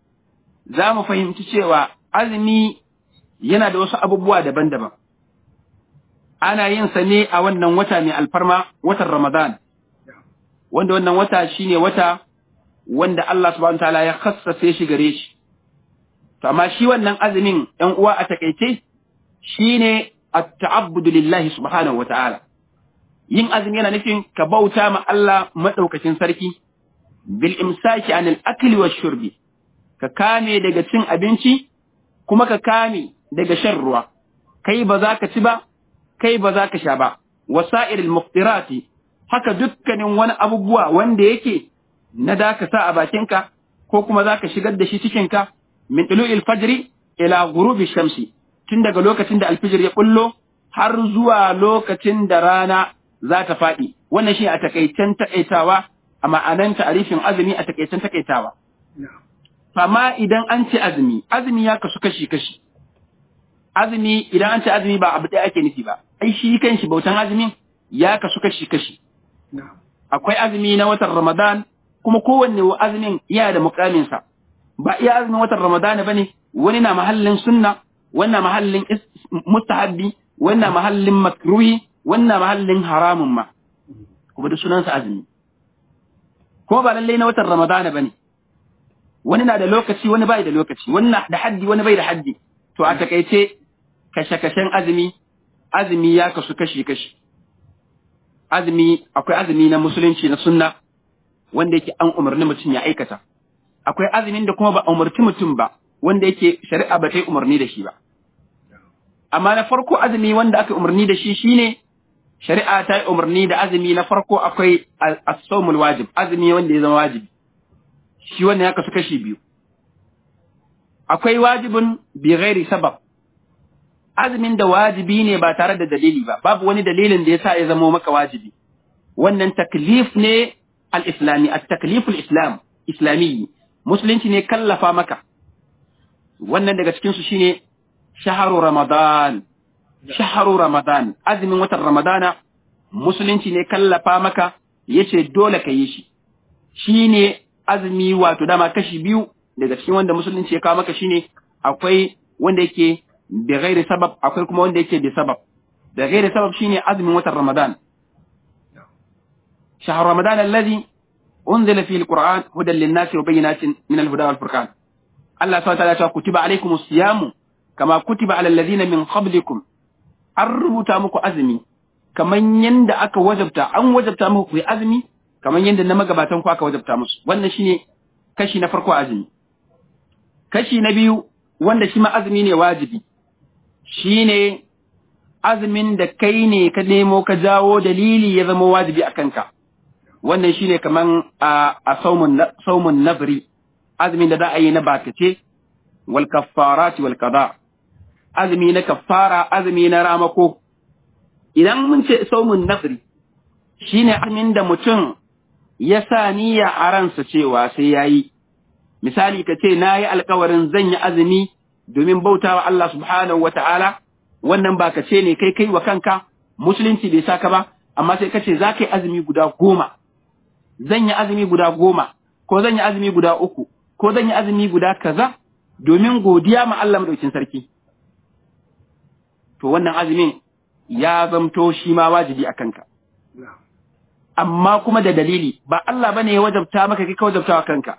za mu fahimci cewa azumi yana da wasu abubuwa daban-daban ana yin sa ne a wannan wata mai alfarma watan ramadan wanda wannan wata shine wata wanda Allah subhanahu wataala ya khassace shi gare shi to amma shi wannan azumin ɗan uwa a takeice shine at-ta'abbudu lillahi subhanahu wataala yin azumi yana nufin ka bauta ma Allah madaukakin sarki bil imsaki anil akli wash shurbi ka kame daga cin abinci kuma ka kame daga shan ruwa kai ba za ka ci ba kai ba za ka sha ba wasa'iril muftirati haka dukkanin wani abubuwa wanda yake na da ka sa a bakinka ko kuma za ka shigar da shi cikinka min ɗulu'il fajri ila gurubi shamsi tun daga lokacin da alfijir ya bullo har zuwa lokacin da rana za ta faɗi wannan shi a takaicen taƙaitawa a ma'anan ta'arifin azumi a takaicen takaitawa na'am amma idan an ce azumi azumi ya kasu kashi kashi azumi idan an ce azumi ba abu ɗaya ake nufi ba ai shi kanshi bautan azumin ya kasu kashi kashi na'am akwai azumi na watan Ramadan kuma kowanne wa azumin yana da mukaminsa ba iya azumin watan Ramadan bane wani na mahallin sunna wani na mahallin is- mustahabbi wani na mahallin makruhi wani na mahallin haramun ma kuma da sunansa azumi kuma ba lallai na watan Ramadan bane wani na da lokaci wani bai da lokaci wani na da haddi wani bai da haddi to a takaice kashe-kashen azumi azumi ya kasu kashi-kashi azumi akwai azumi na musulunci na sunna wanda yake an umarni mutum ya aikata akwai azumin da kuma ba a umarci mutum ba wanda yake shari'a ba ta yi umarni da shi ba amma na farko azumi wanda aka umarni da shi shine shari'a ta yi umarni da azumi na farko akwai al- as-sawmul wajib azumi wanda ya zama wajibi shi wannan ya kasu kashi biyu akwai wajibin bi ghairi sabab azumin da wajibi ne ba tare da dalili ba babu wani dalilin da yasa ya zama maka wajibi wannan taklif ne al-islami at-taklif al-islam islami musulunci ne kallafa maka wannan daga cikin su shine shaharu ramadan shaharu ramadan azumin watan ramadana musulunci ne kallafa maka yace dole ka yi shi shine azumi wato dama kashi biyu daga cikin wanda musulunci ya kawo maka shine akwai wanda yake bi ghairi sabab akwai kuma wanda yake bi sabab da ghairi sabab shine azumin watan Ramadan شهر رمضان الذي أنزل فيه القرآن هدى للناس وبينات من الهدى والفرقان الله سبحانه وتعالى يقول كتب عليكم الصيام كما كتب على الذين من قبلكم الربط muku azumi kaman yanda aka wajabta an wajabta muku ku azumi kaman yanda na magabatan ku aka wajabta musu wannan shine kashi na farko azumi kashi na biyu wanda shi ma azumi ne wajibi shine azumin da kai ne ka nemo ka jawo dalili ya zama wajibi a kanka wannan shine kaman a, a saumun na- saumun nabri azumin da za a yi na bakace wal kaffarati wal qada azumi na kaffara azumi na ramako idan mun ce saumun nafri shine azumin da mutum ya sa niyya a ransa cewa sai yayi misali ka ce nayi alkawarin zan yi azumi domin bautawa Allah subhanahu wata'ala wannan ba ka ce ne kai kai wa kanka musulunci bai saka ba amma sai ka ce za ka yi azumi guda goma zan yi azumi guda goma ko zan yi azumi guda uku ko zan yi azumi guda kaza domin godiya ma Allah madaukin sarki to wannan azumin ya zamto shi ma wajibi a kanka na'am amma kuma da dalili ba Allah bane ya wajabta maka kai ka wajabta wa kanka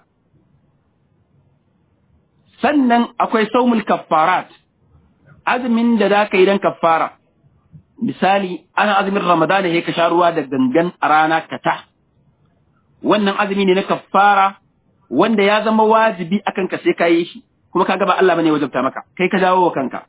sannan akwai saumul kaffarat azumin da za ka yi don kaffara misali ana azumin ramadana ya ka sha ruwa da gangan a rana ka ta wannan azumi ne na kaffara wanda ya zama wajibi akan ka sai ka yi shi kuma ka ba Allah bane ya wajabta maka kai ka dawo wa kanka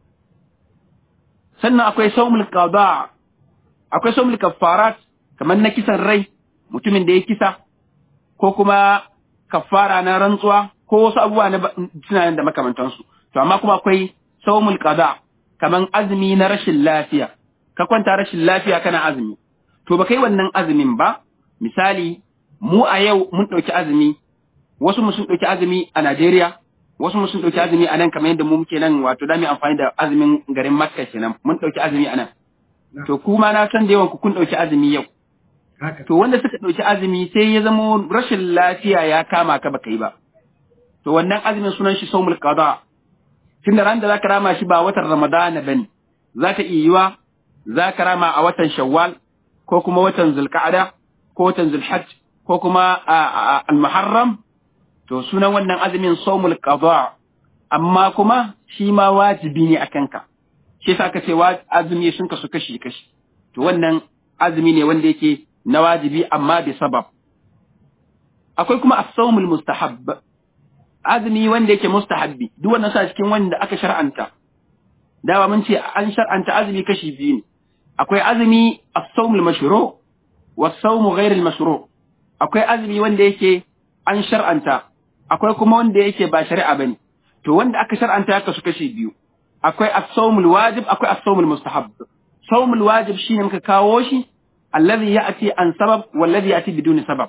sannan akwai saumul qada akwai saumul kaffarat kamar na kisan rai mutumin da ya kisa ko kuma kaffara na rantsuwa ko wasu abubuwa na ba- suna nan da makamantansu to amma kuma akwai saumul qada kaman azumi na rashin lafiya ka kwanta rashin lafiya kana azumi to ba kai wannan azumin ba misali mu a yau mun ɗauki azumi wasu mu sun ɗauki azumi a Najeriya wasu mu sun ɗauki azumi a nan kamar yadda mu muke nan wato da mu amfani da azumin garin Makka kenan mun ɗauki azumi a nan to kuma na san da yawan ku kun ɗauki azumi yau haka to wanda suka ɗauki azumi sai ya zama rashin lafiya ya kama ka baka yi ba to wannan azumin sunan shi saumul qada tun da ran da zaka rama shi ba watan ramadana bane zaka iya yiwa zaka rama a watan shawwal ko kuma watan zulqa'ada ko watan zulhajj ko kuma a- a- al-muharram to sunan wannan azumin saumul qada amma kuma shi ma wajibi ne akan ka shi yasa aka ce wa- azumi sun kasu kashi kashi to wannan azumi ne wanda yake na wajibi amma bi sabab akwai kuma as-sawmul mustahab azumi wanda yake mustahabbi duk wannan sa cikin wanda aka shar'anta dawa mun ce an shar'anta azumi kashi biyu ne akwai azumi as-sawmul mashru' was-sawmu ghayr al-mashru' akwai azumi wanda yake an shar'anta akwai kuma wanda yake ba shari'a bane to wanda aka shar'anta ya kasu kashi biyu akwai as-sawmul wajib akwai as-sawmul mustahab sawmul wajib shine muka kawo shi alladhi ya'ti an sabab walladhi ya'ti biduni sabab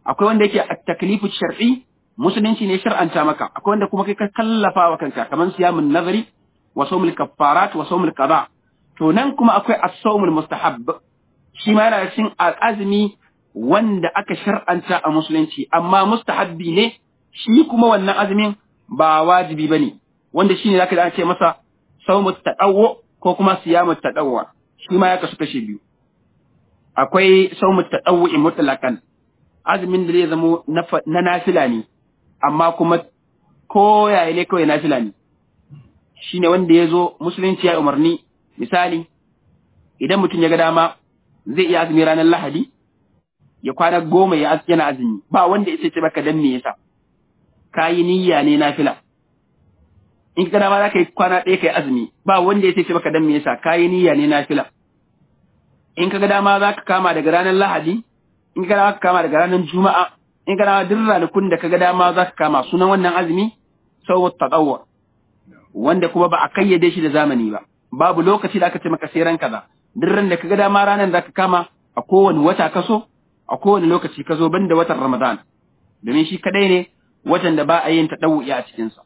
akwai wanda yake at-taklifu shar'i musulunci ne shar'anta maka akwai wanda kuma kai ka kallafa wa kanka kaman siyamun nazari wa sawmul kaffarat wa sawmul qada to nan kuma akwai as-sawmul mustahab shi ma yana cikin azumi wanda aka shar'anta a musulunci amma mustahabbi ne shi kuma wannan azumin ba wajibi bane wanda shine zaka da ce masa sawmut tadawwu ko kuma siyamut tadawwu shi ma ya kasu kashe biyu akwai sawmut tadawwu mutlaqan azumin da zai zamo na nafila ne amma kuma ko yaya ne kawai nafila ne shine wanda ya zo musulunci ya umarni misali idan mutum ya ga dama zai iya azumi ranar lahadi ya kwana goma ya yana azumi ba wanda ya ce baka dan me yasa ka yi niyya ne nafila in ka dama za ka yi kwana ɗaya ka yi azumi ba wanda ya ce baka dan me yasa ka yi niyya ne nafila in ka ga dama za ka kama daga ranar lahadi in ka dama ka kama daga ranar juma'a in ka dama duk ranakun da ka ga dama za ka kama sunan wannan azumi sau taqawwa wanda kuma ba a kayyade shi da zamani ba babu lokaci da aka ce maka sai ran kaza duk ran da ka ga dama ranar za ka kama a kowane wata kaso a kowane lokaci ka zo banda watan ramadan domin shi kadai ne watan da ba a yin tadawwi a cikinsa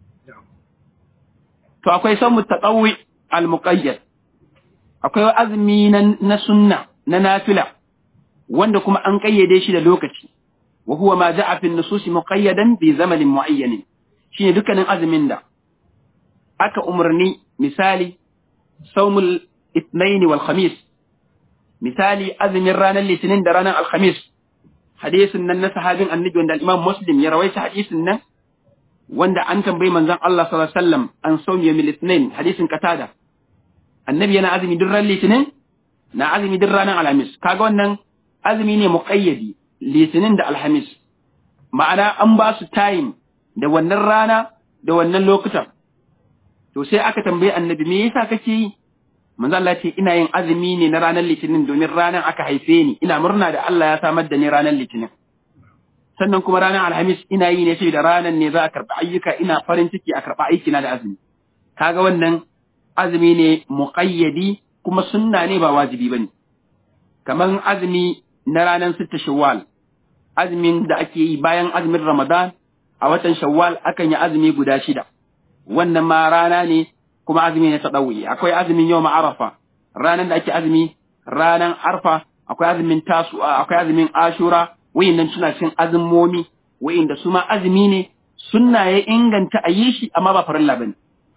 to akwai samu taqawwi al-muqayyad akwai azumi na sunna na nafila wanda kuma an kayyade shi da lokaci wa huwa ma ja'a fi nusus muqayyadan bi zamanin muayyan shine dukkanin azumin da aka umarni misali saumul ithnain wal khamis misali azumin ranar litinin da ranar alkhamis hadisin nan na sahabin annabi wanda al-imam muslim ya rawaita hadisin nan wanda an tambayi manzon Allah sallallahu alaihi wasallam an saumi yawmil ithnain hadisin qatada annabi yana azumi duk ran litinin na azumi duk ranar alhamis kaga wannan azumi ne muqayyadi litinin da alhamis ma'ana an ba su time da wannan rana da wannan lokutan to sai aka tambayi annabi me yasa kake yi manzo Allah ce ina yin azumi ne na ranar litinin domin ranar aka haife ni ina murna da Allah ya samar da ni ranar litinin sannan kuma ranar alhamis ina yi ne saboda ranar ne za a karɓi ayyuka ina farin ciki a karɓi aikina da azumi kaga wannan azumi ne muqayyadi kuma sunna ne ba wajibi bane kaman azumi na ranar sitta shawwal azumin da ake yi bayan azumin ramadan a watan shawwal akan yi azumi guda shida wannan ma rana ne kuma azumi ne tadawi akwai azumin yawma arafa ranar da ake azumi ranar arfa akwai azumin tasu akwai azumin ashura wayannan suna cikin azumomi wayanda su ma azumi ne sunna ya inganta a yi shi amma ba farilla bane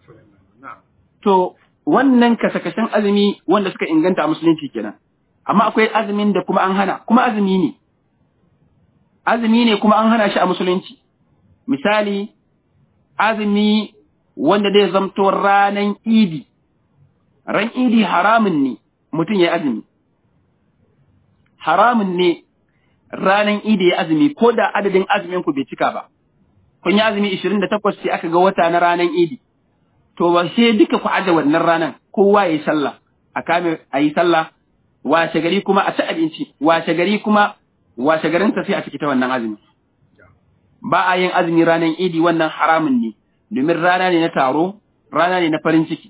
to wannan kasakashen azumi wanda suka inganta a musulunci kenan amma akwai azumin da kuma an hana kuma azumi ne azumi ne kuma an hana shi a musulunci misali azumi wanda zai zamto ranan idi ran idi haramun ne mutum ya azumi haramun ne ranan idi ya azumi ko da adadin azumin ku bai cika ba kun yi azumi 28 sai aka ga wata na ranan idi to ba sai duka ku aje wannan ranan kowa yayi sallah a kame ayi sallah washe gari kuma a ci abinci washe gari kuma washe garin ta sai a ciki ta wannan azumi ba a yin azumi ranan idi wannan haramun ne domin rana ne na taro rana ne na farin ciki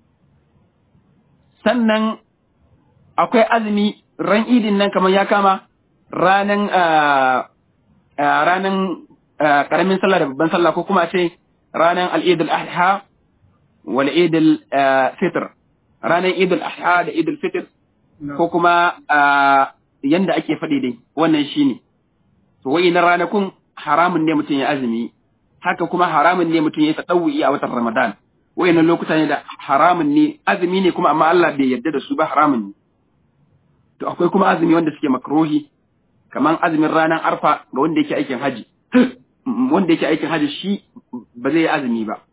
sannan akwai azumi ran idin nan kamar ya kama ranan ranan karamin sallah da babban sallah ko kuma ce ranan al-idul adha wal idul fitr ranan idul adha da idul fitr ko kuma yanda ake faɗi dai wannan shine to wai na ranakun haramun ne mutum ya azumi haka kuma haramun ne mutum ya tsadawuyi a watan Ramadan wayannan lokuta ne da haramun ne azumi ne kuma amma Allah bai yarda da su ba haramun ne to akwai kuma azumi wanda suke makruhi kaman azumin ranar arfa ga wanda yake aikin haji wanda yake aikin haji shi ba zai yi azumi ba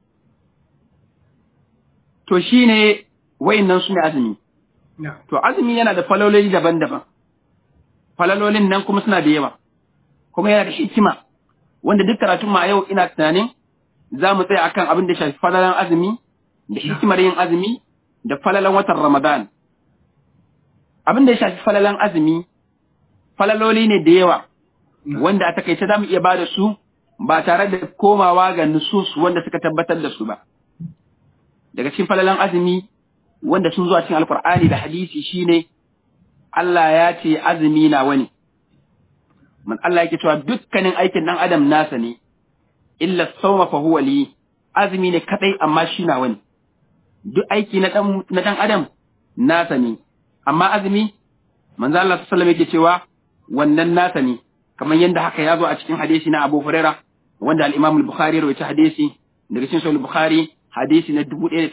to shine wayannan su ne azumi to azumi yana da falololi daban-daban falalolin nan kuma suna da yawa kuma yana da hikima wanda duk karatun ma yau ina tunanin za mu tsaya akan abin da shafi falalan azumi da hikimar yin azumi da falalan watan Ramadan. Abin da ya shafi falalan azumi, falaloli ne da yawa, wanda a takaice za mu iya ba da su ba tare da komawa ga nusus wanda suka tabbatar da su ba. Daga cikin falalan azumi, wanda sun zuwa cikin Alkur'ani da hadisi shine Allah ya ce azumi na wani. man Allah yake cewa dukkanin aikin dan adam nasa ne illa sawma fa huwa li azumi ne kadai amma shi na wani duk aiki na dan na dan adam nasa ne amma azumi manzo Allah sallallahu alaihi yake cewa wannan nasa ne kamar yadda haka ya zo a cikin hadisi na Abu Huraira wanda al-Imam al-Bukhari ya rawaita hadisi daga cikin Sahih al-Bukhari hadisi na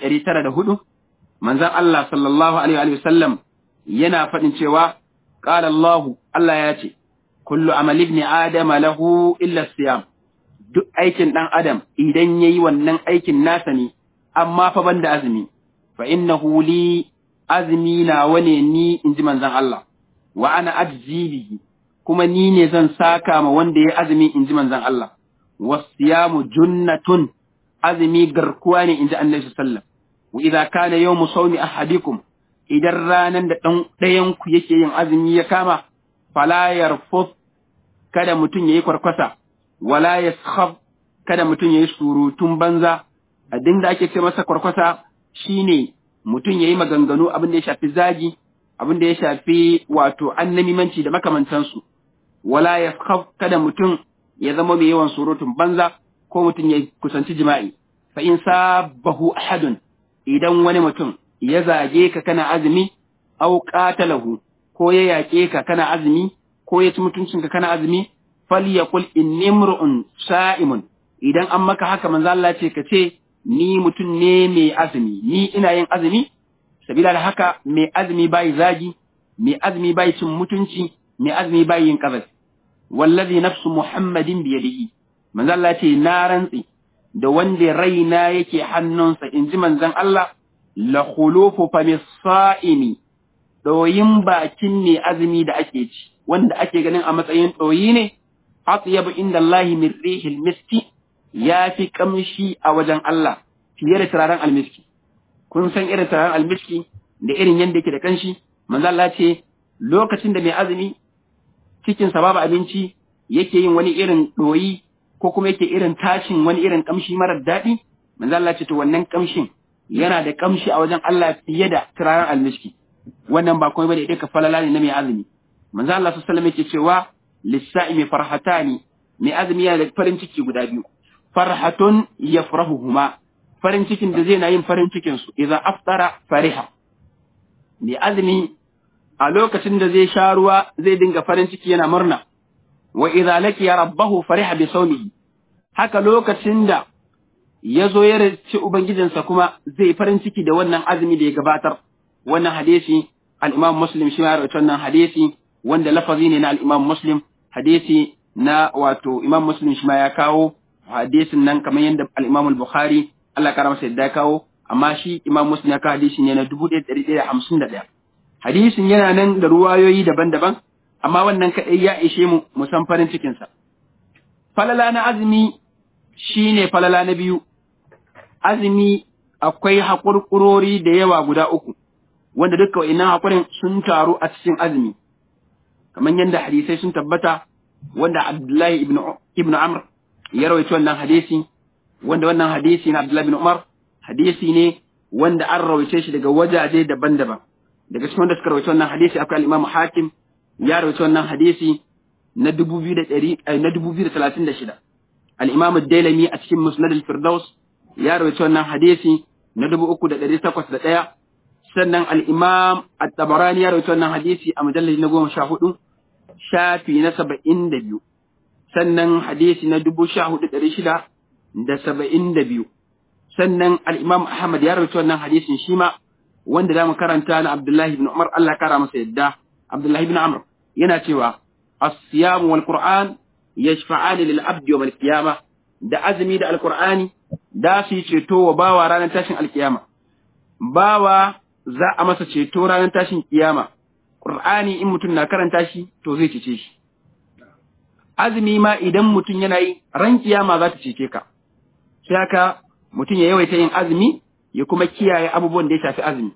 1904 manzon Allah sallallahu alaihi wa sallam yana faɗin cewa qala Allah Allah ya ce kullu amali ibn adam lahu illa siyam duk aikin dan adam idan yayi wannan aikin nasa ne amma fa banda azumi fa innahu li azmi na wane ni inji manzon Allah wa ana ajzi bihi kuma ni ne zan saka ma wanda ya azumi inji manzon Allah wasiyamu junnatun azumi garkuwa ne inji Annabi sallallahu alaihi wasallam wa idza kana yawmu sawmi ahadikum idan ranan da dan dayan ku yake yin azumi ya kama fala yarfus kada mutun yayi kwarkwasa wala yaskhab kada mutun yayi surutun banza abin da ake ce masa kwarkwasa shine mutun yayi maganganu abin da ya shafi zagi abin da ya shafi wato annamimanci da makamantansu wala yaskhab kada mutun ya zama mai yawan surutun banza ko mutun ya kusanci jima'i fa in sabahu ahadun idan wani mutum ya zage ka kana azumi aw qatalahu ko ya yake ka kana azumi ko ya ci mutuncinka kana azumi falyaqul inni imru'un sa'imun idan an maka haka manzo Allah ce ka ce ni mutum ne mai azumi ni ina yin azumi sabila da haka mai azumi bai zagi mai azumi bai cin mutunci mai azumi bai yin kazafi wallazi nafsu muhammadin biyadihi manzo Allah ce na rantsi da wanda raina yake hannunsa inji manzon Allah la khulufu fa misaimi doyin bakin ne azumi da ake ci wanda ake ganin a matsayin doyi ne atyabu inda Allah min rihil miski ya fi kamshi a wajen Allah fiye da turaren almiski kun san irin turaren almiski da irin yadda yake da kanshi manzo Allah ce lokacin da mai azumi cikin sa babu abinci yake yin wani irin doyi ko kuma yake irin tashin wani irin kamshi marar daɗi manzo Allah ce to wannan kamshin yana da kamshi a wajen Allah fiye da turaren almiski wannan ba komai bane duka falala ne na mai azumi manzo Allah sallallahu alaihi wasallam yake cewa lis-sa'imi farhatani mai azumi yana da farin ciki guda biyu farhatun yafrahuhuma farin cikin da zai na yin farin cikin su idan aftara fariha mai azumi a lokacin da zai sha ruwa zai dinga farin ciki yana murna wa idza laqiya rabbahu fariha bi sawmihi haka lokacin da ya zo ya race ubangijinsa kuma zai farin ciki da wannan azumi da ya gabatar wannan hadisi al-Imam Muslim shi ya rawaito wannan hadisi wanda lafazi ne na al-Imam Muslim hadisi na wato Imam Muslim shi ma ya kawo hadisin nan kamar yadda al-Imam al-Bukhari Allah ya masa yadda ya kawo amma shi Imam Muslim ya kawo hadisi ne na 1151 hadisin yana nan da ruwayoyi daban-daban amma wannan kadai ya ishe mu mu san farin cikin sa falala na azumi shine falala na biyu azumi akwai haƙurƙurori da yawa guda uku wanda duka wa'innan haƙurin sun taru a cikin azumi kamar yadda hadisai sun tabbata wanda Abdullahi ibn ibn Amr ya rawaito wannan hadisi wanda wannan hadisi na Abdullahi ibn Umar hadisi ne wanda an rawaice shi daga wajaje daban-daban daga cikin wanda suka rawaito wannan hadisi akwai al-Imam Hakim ya rawaito wannan hadisi na 2000 na 2036 al-Imam Ad-Dailami a cikin Musnad al-Firdaus ya rawaito wannan hadisi na 3801 sannan al-Imam At-Tabarani ya rawaito wannan hadisi a mujallad na 14 shafi na 72 sannan hadisi na 14672 sannan al-Imam Ahmad ya rawaito wannan hadisin shi ma wanda zamu karanta na Abdullah ibn Umar Allah ya kara masa yadda Abdullah ibn Amr yana cewa as-siyam wal Qur'an yashfa'ani lil abdi yawm al-qiyamah da azumi da alqur'ani da su ceto wa bawa ranar tashin alkiyama bawa za a masa ceto ranar tashin kiyama qur'ani in mutum na karanta shi to zai cece shi azumi ma idan mutum yana yi ran kiyama za ta cece ka sai haka mutum ya yawaita yin azumi ya kuma kiyaye abubuwan da ya shafi azumi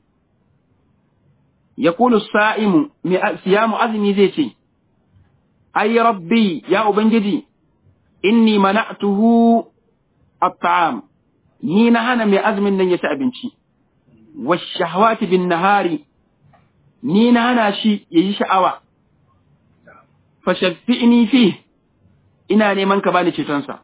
yaqulu sa'imu siyamu azumi zai ce ay rabbi ya ubangiji inni mana'tuhu at-ta'am ni na hana mai azumin nan ya ci abinci washahawati bin nahari ni na hana shi ya yi sha'awa fashaffi'ni fi ina neman ka bani cetonsa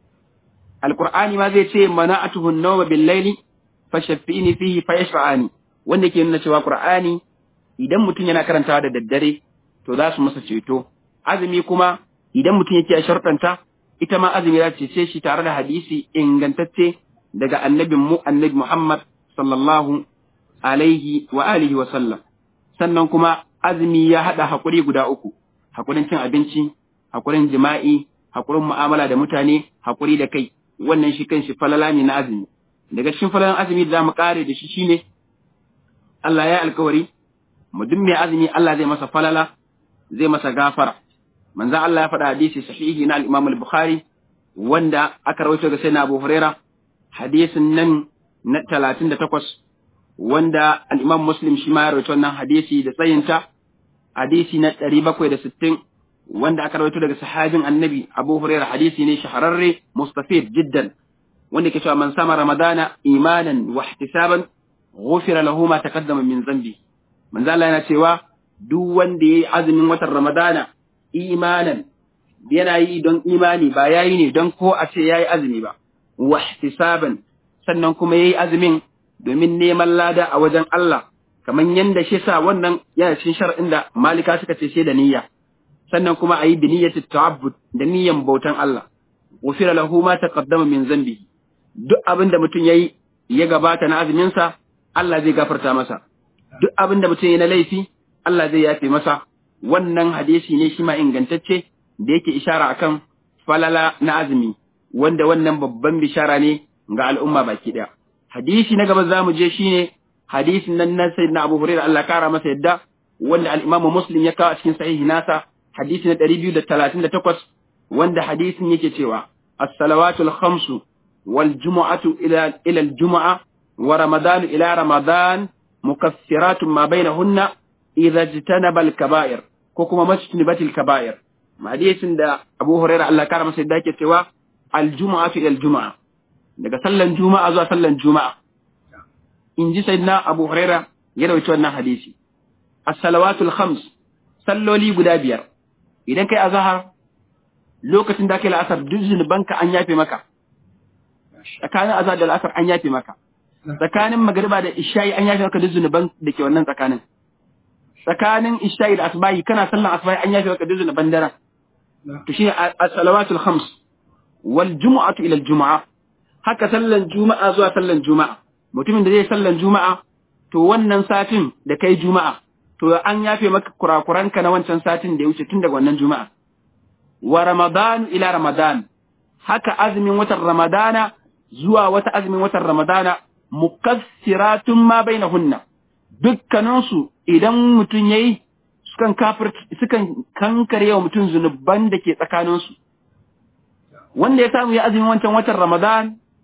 alqur'ani ma zai ce mana'atuhu an-nawma bil-laili fashaffi'ni fihi fayashfa'ani wanda ke nuna cewa qur'ani idan mutum yana karantawa da daddare to za su masa ceto azumi kuma idan mutum yake a sharɗanta ita ma azumi za ta cece shi tare da hadisi ingantacce daga annabin mu annabi Muhammad sallallahu alaihi wa alihi wa sallam sannan kuma azumi ya hada hakuri guda uku hakurin cin abinci hakurin jima'i hakurin mu'amala da mutane hakuri da kai wannan shi kanshi falala ne na azumi daga cikin falalan azumi da zamu kare da shi shine Allah ya alkawari mu duk mai azumi Allah zai masa falala zai masa gafara manzo Allah ya faɗa hadisi sahihi na al-Imam al-Bukhari wanda aka rawaito ga sayyidina Abu Huraira hadisin nan na 38 wanda al-Imam Muslim shi ma ya rawaito wannan hadisi da tsayinta hadisi na 760 wanda aka rawaito daga sahabin Annabi Abu Huraira hadisi ne shahararre mustafid jiddan wanda ke cewa man sama Ramadana imanan wa ihtisaban ghufira lahu ma taqaddama min dhanbi manzo Allah yana cewa duk wanda yayi azumin watan Ramadana imanan yana yi don imani ba yayi ne don ko a ce yayi azumi ba wa ihtisaban sannan kuma yayi azumin domin neman lada a wajen Allah kaman yanda shi sa wannan yana cikin shar'in da malika suka ce sai da niyya sannan kuma ayi bi niyyati ta'abbud da niyyan bautan Allah ghufira lahu ma taqaddama min zambi duk abin da mutum yayi ya gabata na azumin sa Allah zai gafarta masa duk abin da mutum yayi na laifi Allah zai yafe masa wannan hadisi ne shi ma ingantacce da yake ishara akan falala na azumi wanda wannan babban bishara ne ga al'umma baki daya hadisi na gaba zamu je shine hadisin nan na sayyidina Abu Hurairah Allah kara masa yadda wanda al-Imam Muslim ya kawo a cikin sahihi nasa hadisi na 238 wanda hadisin yake cewa as-salawatul khamsu wal jumu'atu ila ila al-jumu'a wa ramadan ila ramadan mukaffiratun ma bainahunna idza jitanaba al-kaba'ir ko kuma majtanibatil kaba'ir hadisin da Abu Hurairah Allah kara masa yadda yake cewa al-jumu'atu ila al-jumu'a daga sallan juma'a zuwa sallan juma'a in ji sayyidina Abu Hurairah ya rawaito wannan hadisi as-salawatul khams salloli guda biyar idan kai azhar lokacin da kai la'asar duk zunubanka an yafe maka tsakanin azhar da la'asar an yafe maka tsakanin magriba da isha'i an yafe maka duk zunuban da ke wannan tsakanin tsakanin isha'i da asbahi kana sallan asbahi an yafe maka duk zunuban daren to shi as-salawatul khams wal jumu'atu ila al-jumu'ah haka sallan juma'a zuwa sallan juma'a mutumin da zai sallan juma'a to wannan satin da kai juma'a to an yafe maka kurakuranka na wancan satin da ya wuce tun daga wannan juma'a wa ramadan ila ramadan haka azumin watan ramadana zuwa wata azumin watan ramadana mukassiratun ma bainahunna dukkaninsu idan mutum yayi sukan kafir sukan kankare wa mutum zunuban da ke tsakaninsu wanda ya samu ya azumin wancan watan ramadan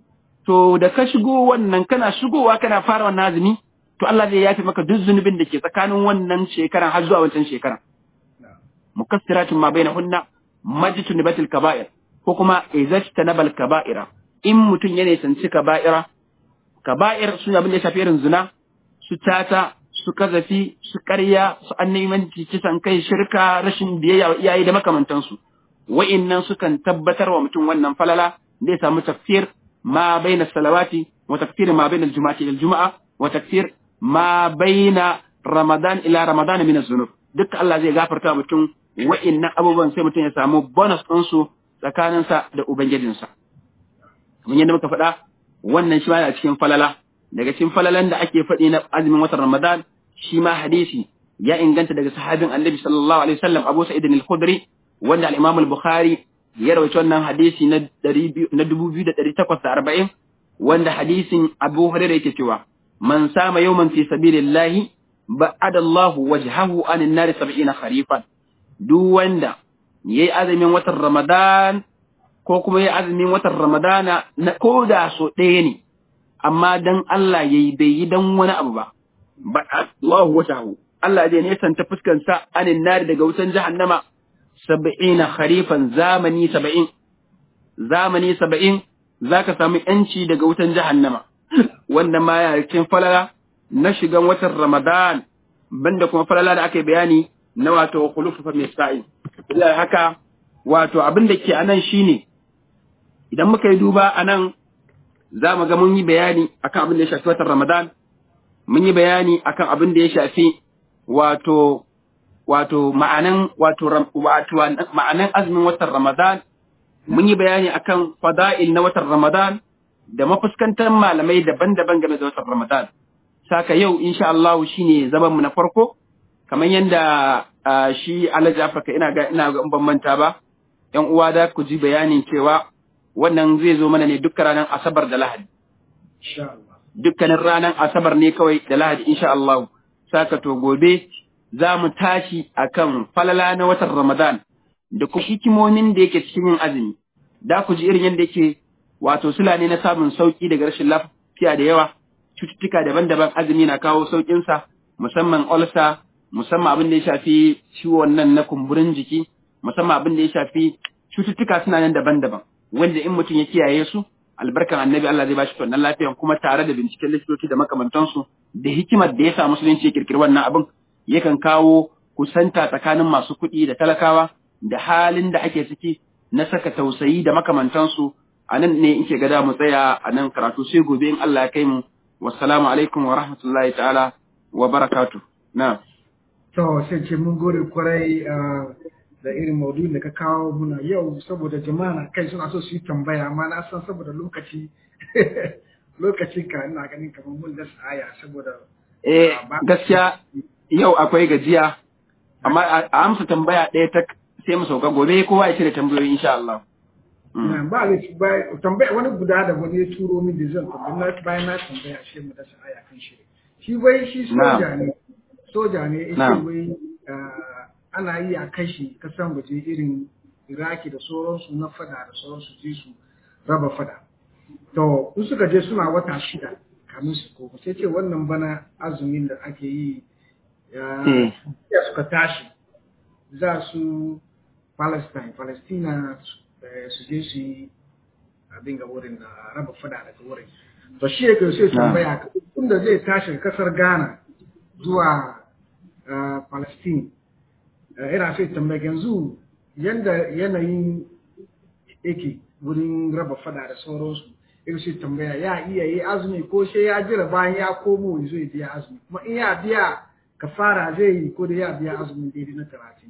to da ka shigo wannan kana shigowa kana fara wannan azumi to Allah zai yafi maka duk zunubin da ke tsakanin wannan shekaran har zuwa wancan shekaran mukassiratun ma bainahunna majtunibatil kaba'ir ko kuma izajtanabal kaba'ira in mutum ya nisanci kaba'ira kaba'ir su abin da ya shafi irin zina su tata su kazafi su ƙarya su annimanci kisan kai shirka rashin biyayya wa iyaye da makamantansu wa'innan sukan tabbatar wa mutum wannan falala zai samu tafsir ما بين الصلوات وتكثير ما بين الجمعة إلى الجمعة وتكثير ما بين رمضان إلى رمضان من الذنوب duk Allah zai gafarta mutum wa'innan abubuwan sai mutum ya samu bonus ɗinsu tsakaninsa da Ubangijinsa. Kamar yadda muka faɗa, wannan shi ma yana cikin falala, daga cikin falalan da ake faɗi na azumin watan Ramadan, shi ma hadisi ya inganta daga sahabin Annabi sallallahu alaihi wasallam Abu Sa'id al-Khudri wanda al-Imam al-Bukhari ya rawaci wannan hadisi na dubu biyu da ɗari takwas da arba'in wanda hadisin Abu Hurairah yake cewa man sama yawman fi sabilillahi ba'ada Allahu wajhahu anin nari sab'ina kharifan duk wanda yayi azumin watan Ramadan ko kuma yayi azumin watan Ramadana na koda so ɗaya ne amma dan Allah yayi bai yi dan wani abu ba ba'ada Allahu wajhahu Allah zai nesanta fuskansa anin nari daga wutan jahannama saba'ina kharifan zamani saba'in zamani saba'in za ka samu ‘yanci daga wutan jahannama wannan ma yana cikin falala na shigan watan ramadan banda kuma falala da aka yi bayani na wato khulufu fa misai da haka wato abin da ke anan shine idan muka yi duba anan za mu ga mun yi bayani akan abin da ya shafi watan Ramadan mun yi bayani akan abin da ya shafi wato wato ma'anan wato wato ma'anan azumin watan Ramadan mun yi bayani akan fada'il na watan Ramadan da mafuskantar malamai daban-daban game da watan Ramadan saka yau insha Allah shine zaman mu na farko kamar yanda shi Alhaji Afirka ina ga ina ga ban manta ba ƴan uwa da ku ji bayanin cewa wannan zai zo mana ne dukkan ranar Asabar da Lahadi dukkanin ranar Asabar ne kawai da Lahadi insha Allah saka to gobe za mu tashi akan falala na watan Ramadan da kuma hikimomin da yake cikin yin azumi da ku ji irin yadda yake wato sula ne na samun sauki daga rashin lafiya da yawa cututtuka daban-daban azumi na kawo sauƙinsa musamman ulcer musamman abin da ya shafi ciwon nan na kumburin jiki musamman abin da ya shafi cututtuka suna nan daban-daban wanda in mutum ya kiyaye su albarkan annabi Allah zai bashi wannan lafiyan kuma tare da binciken likitoci da makamantansu da hikimar da ya sa musulunci ya kirkiri wannan abin yakan kawo kusanta tsakanin masu kuɗi da talakawa da halin da ake ciki na saka tausayi da makamantansu a nan ne in ke gada mu tsaya a nan karatu sai gobe in Allah ya kai mu wassalamu alaikum wa rahmatullahi ta'ala wa barakatu na to sai ce mun gode kwarai da irin maudu'in da ka kawo muna yau saboda jama'a na kai suna so su yi tambaya amma na san saboda lokaci lokacin ka ina ganin kamar mun da aya saboda eh gaskiya yau akwai gajiya amma a amsa tambaya ɗaya ta sai mu sauka gobe kowa ya cire tambayoyi insha Allah ba da tambaya wani guda da wani ya turo min da zan tambaya bayan na tambaya shi mu da aya kan shi shi bai shi soja ne soja ne yake wai ana yi a kashi kasan waje irin iraki da sauransu na fada da sauransu je su raba fada to in suka je suna wata shida kamin su koma sai ce wannan bana azumin da ake yi ya suka tashi za su palestine palestina su je su yi abin ga wurin da raba fada daga wurin to shi yake sai tambaya tunda zai tashi kasar ghana zuwa palestine ina sai tambaya yanzu yanda yanayin yake wurin raba fada da sauransu in sai tambaya ya iya yi azumi ko sai ya jira bayan ya komo ya zo ya biya azumi kuma in ya biya kafara zai yi ko da ya biya azumin daidai na talatin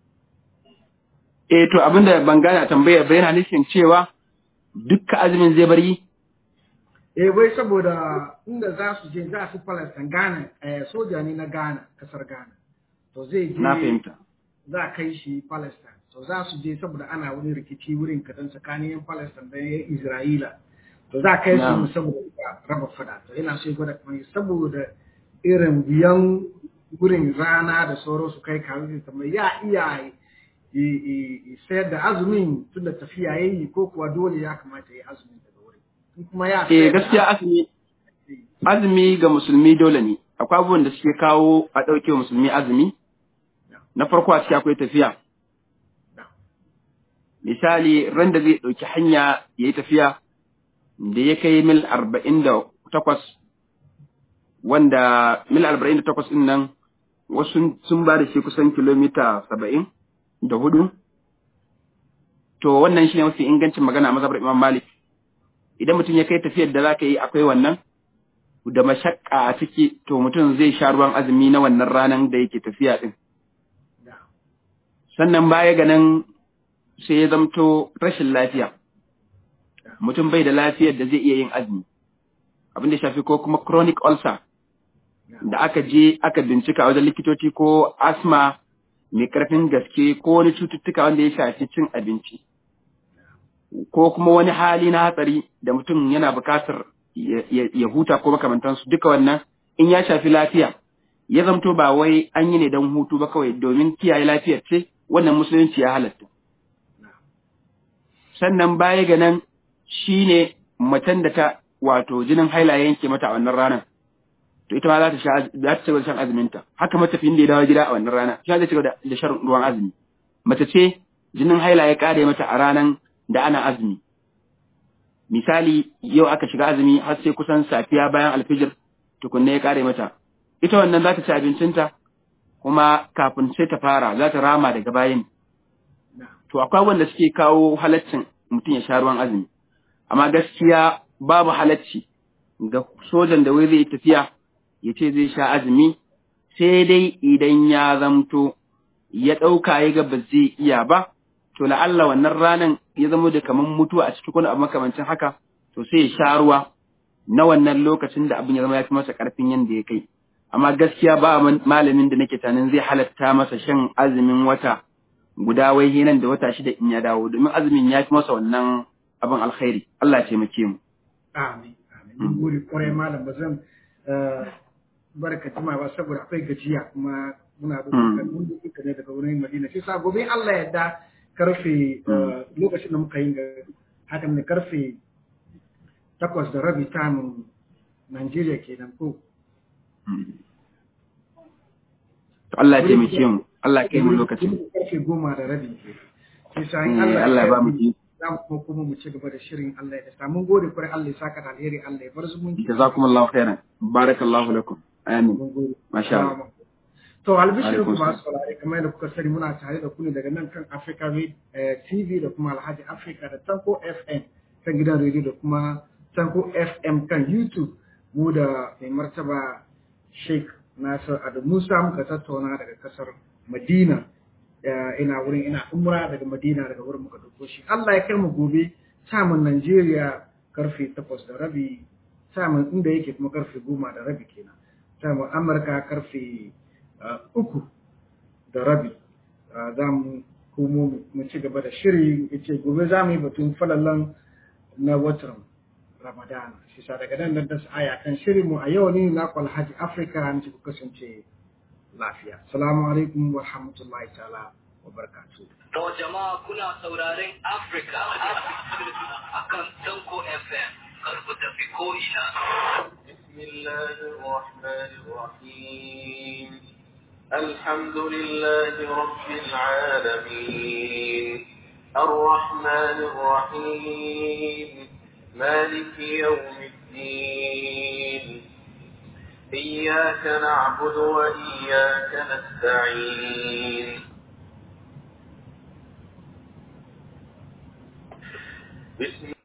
eh to abinda ban gane tambaya ba yana nufin cewa dukkan azumin zai bari eh wai saboda inda za su je za su Palestine Ghana eh soja ne na Ghana kasar Ghana to zai je na fahimta za kai shi Palestine to za su je saboda ana wani rikici wurin kadan tsakanin yan Palestine da yan Isra'ila to za kai su saboda raba fada to ina so gwada kuma saboda irin biyan wurin rana da sauransu kai kawo su ya iya sayar da azumin tun da tafiya yayi ko kuwa dole ya kamata ya azumin daga wurin kuma ya eh gaskiya azumi azumi ga musulmi dole ne akwai abubuwan da suke kawo a ɗauke musulmi azumi na farko a ciki akwai tafiya misali ran da zai ɗauki hanya ya yi tafiya da ya kai mil arba'in da takwas wanda mil arba'in da takwas ɗin nan wasu sun ba da shi kusan kilomita saba'in da hudu to wannan shi ne mafi ingancin magana a mazhabar imam malik idan mutum ya kai tafiyar da za ka yi akwai wannan da mashakka a ciki to mutum zai sha ruwan azumi na wannan ranar da yake tafiya ɗin sannan baya ga nan sai ya zamto rashin lafiya mutum bai da lafiyar da zai iya yin azumi abin da shafi ko kuma chronic ulcer da aka je aka bincika wajen likitoci ko asma mai karfin gaske ko wani cututtuka wanda ya shafi cin abinci ko kuma wani hali na hatsari da mutum yana bukatar ya huta ko makamantansu duka wannan in ya shafi lafiya ya zamto ba wai an yi ne don hutu ba kawai domin kiyaye lafiyar ce wannan musulunci ya halatta sannan baya ga nan shi ne macen da ta wato jinin haila yanke mata a wannan ranar to ita ma za ta sha za ta cigaba da shan azuminta haka matafiyin da ya dawo gida a wannan rana shi zai cigaba da shan ruwan azumi mace ce jinin haila ya kare mata a ranar da ana azumi misali yau aka shiga azumi har sai kusan safiya bayan alfijir tukunne ya kare mata ita wannan za ta ci abincinta kuma kafin sai ta fara za ta rama daga bayan to akwai wanda suke kawo halaccin mutum ya sha ruwan azumi amma gaskiya babu halacci ga sojan da wai zai tafiya ya ce zai sha azumi sai dai idan ya zamto ya ɗauka ya ga ba zai iya ba to la'alla wannan ranan ya zama da kaman mutuwa a cikin abu makamancin haka to sai ya sha ruwa na wannan lokacin da abin ya zama ya fi masa ƙarfin yadda ya kai amma gaskiya ba malamin da nake tanin zai halatta masa shan azumin wata guda wai nan da wata shida in ya dawo domin azumin ya fi masa wannan abin alkhairi Allah ya taimake mu amin amin mun gode kwarai malam ba zan barka jima ba saboda akwai gajiya kuma muna bukatar mun duka ne daga wurin Madina sai sa gobe Allah ya da karfe lokacin da muka yi hakan ne karfe takwas da rabi tamun Najeriya kenan ko to Allah ya taimake mu Allah ya kai mu lokacin karfe goma da rabi sai sa in Eh, Allah ya ba mu ji. za mu kuma kuma mu ci gaba da shirin Allah ya da mun gode kwarai Allah ya saka da alheri Allah ya bar zumunci jazakumullahu khairan barakallahu lakum amin mun gode masha Allah To albishirin Alaikum kuma saurare kamar yadda kuka sani muna tare da ku ne daga nan kan Africa Red eh, TV da kuma Alhaji Africa da Tanko FM kan gidan rediyo da kuma Tanko FM kan YouTube mu da mai martaba Sheikh Nasir Adu Musa muka tattauna daga kasar Madina Eh, ina wurin ina umra daga Madina daga wurin muka dauko shi Allah ya kai mu gobe samun Najeriya karfe takwas da rabi samun inda yake kuma karfe goma da rabi kenan samun Amurka karfe uh, uku da rabi uh, za mu komo mu ci gaba da shiri yace gobe za mu yi batun falallan na watan Ramadana shi sa daga nan da aya kan shirin mu a yau ne na kwal Haji Africa an ci ku kasance lafiya assalamu alaikum wa rahmatullahi ta'ala wa barakatuh To jama'a kuna sauraren Africa akan Tanko FM kar ku tafi ko ina. بسم الله الرحمن الرحيم الحمد لله رب العالمين الرحمن الرحيم مالك يوم الدين إياك نعبد وإياك نستعين بسم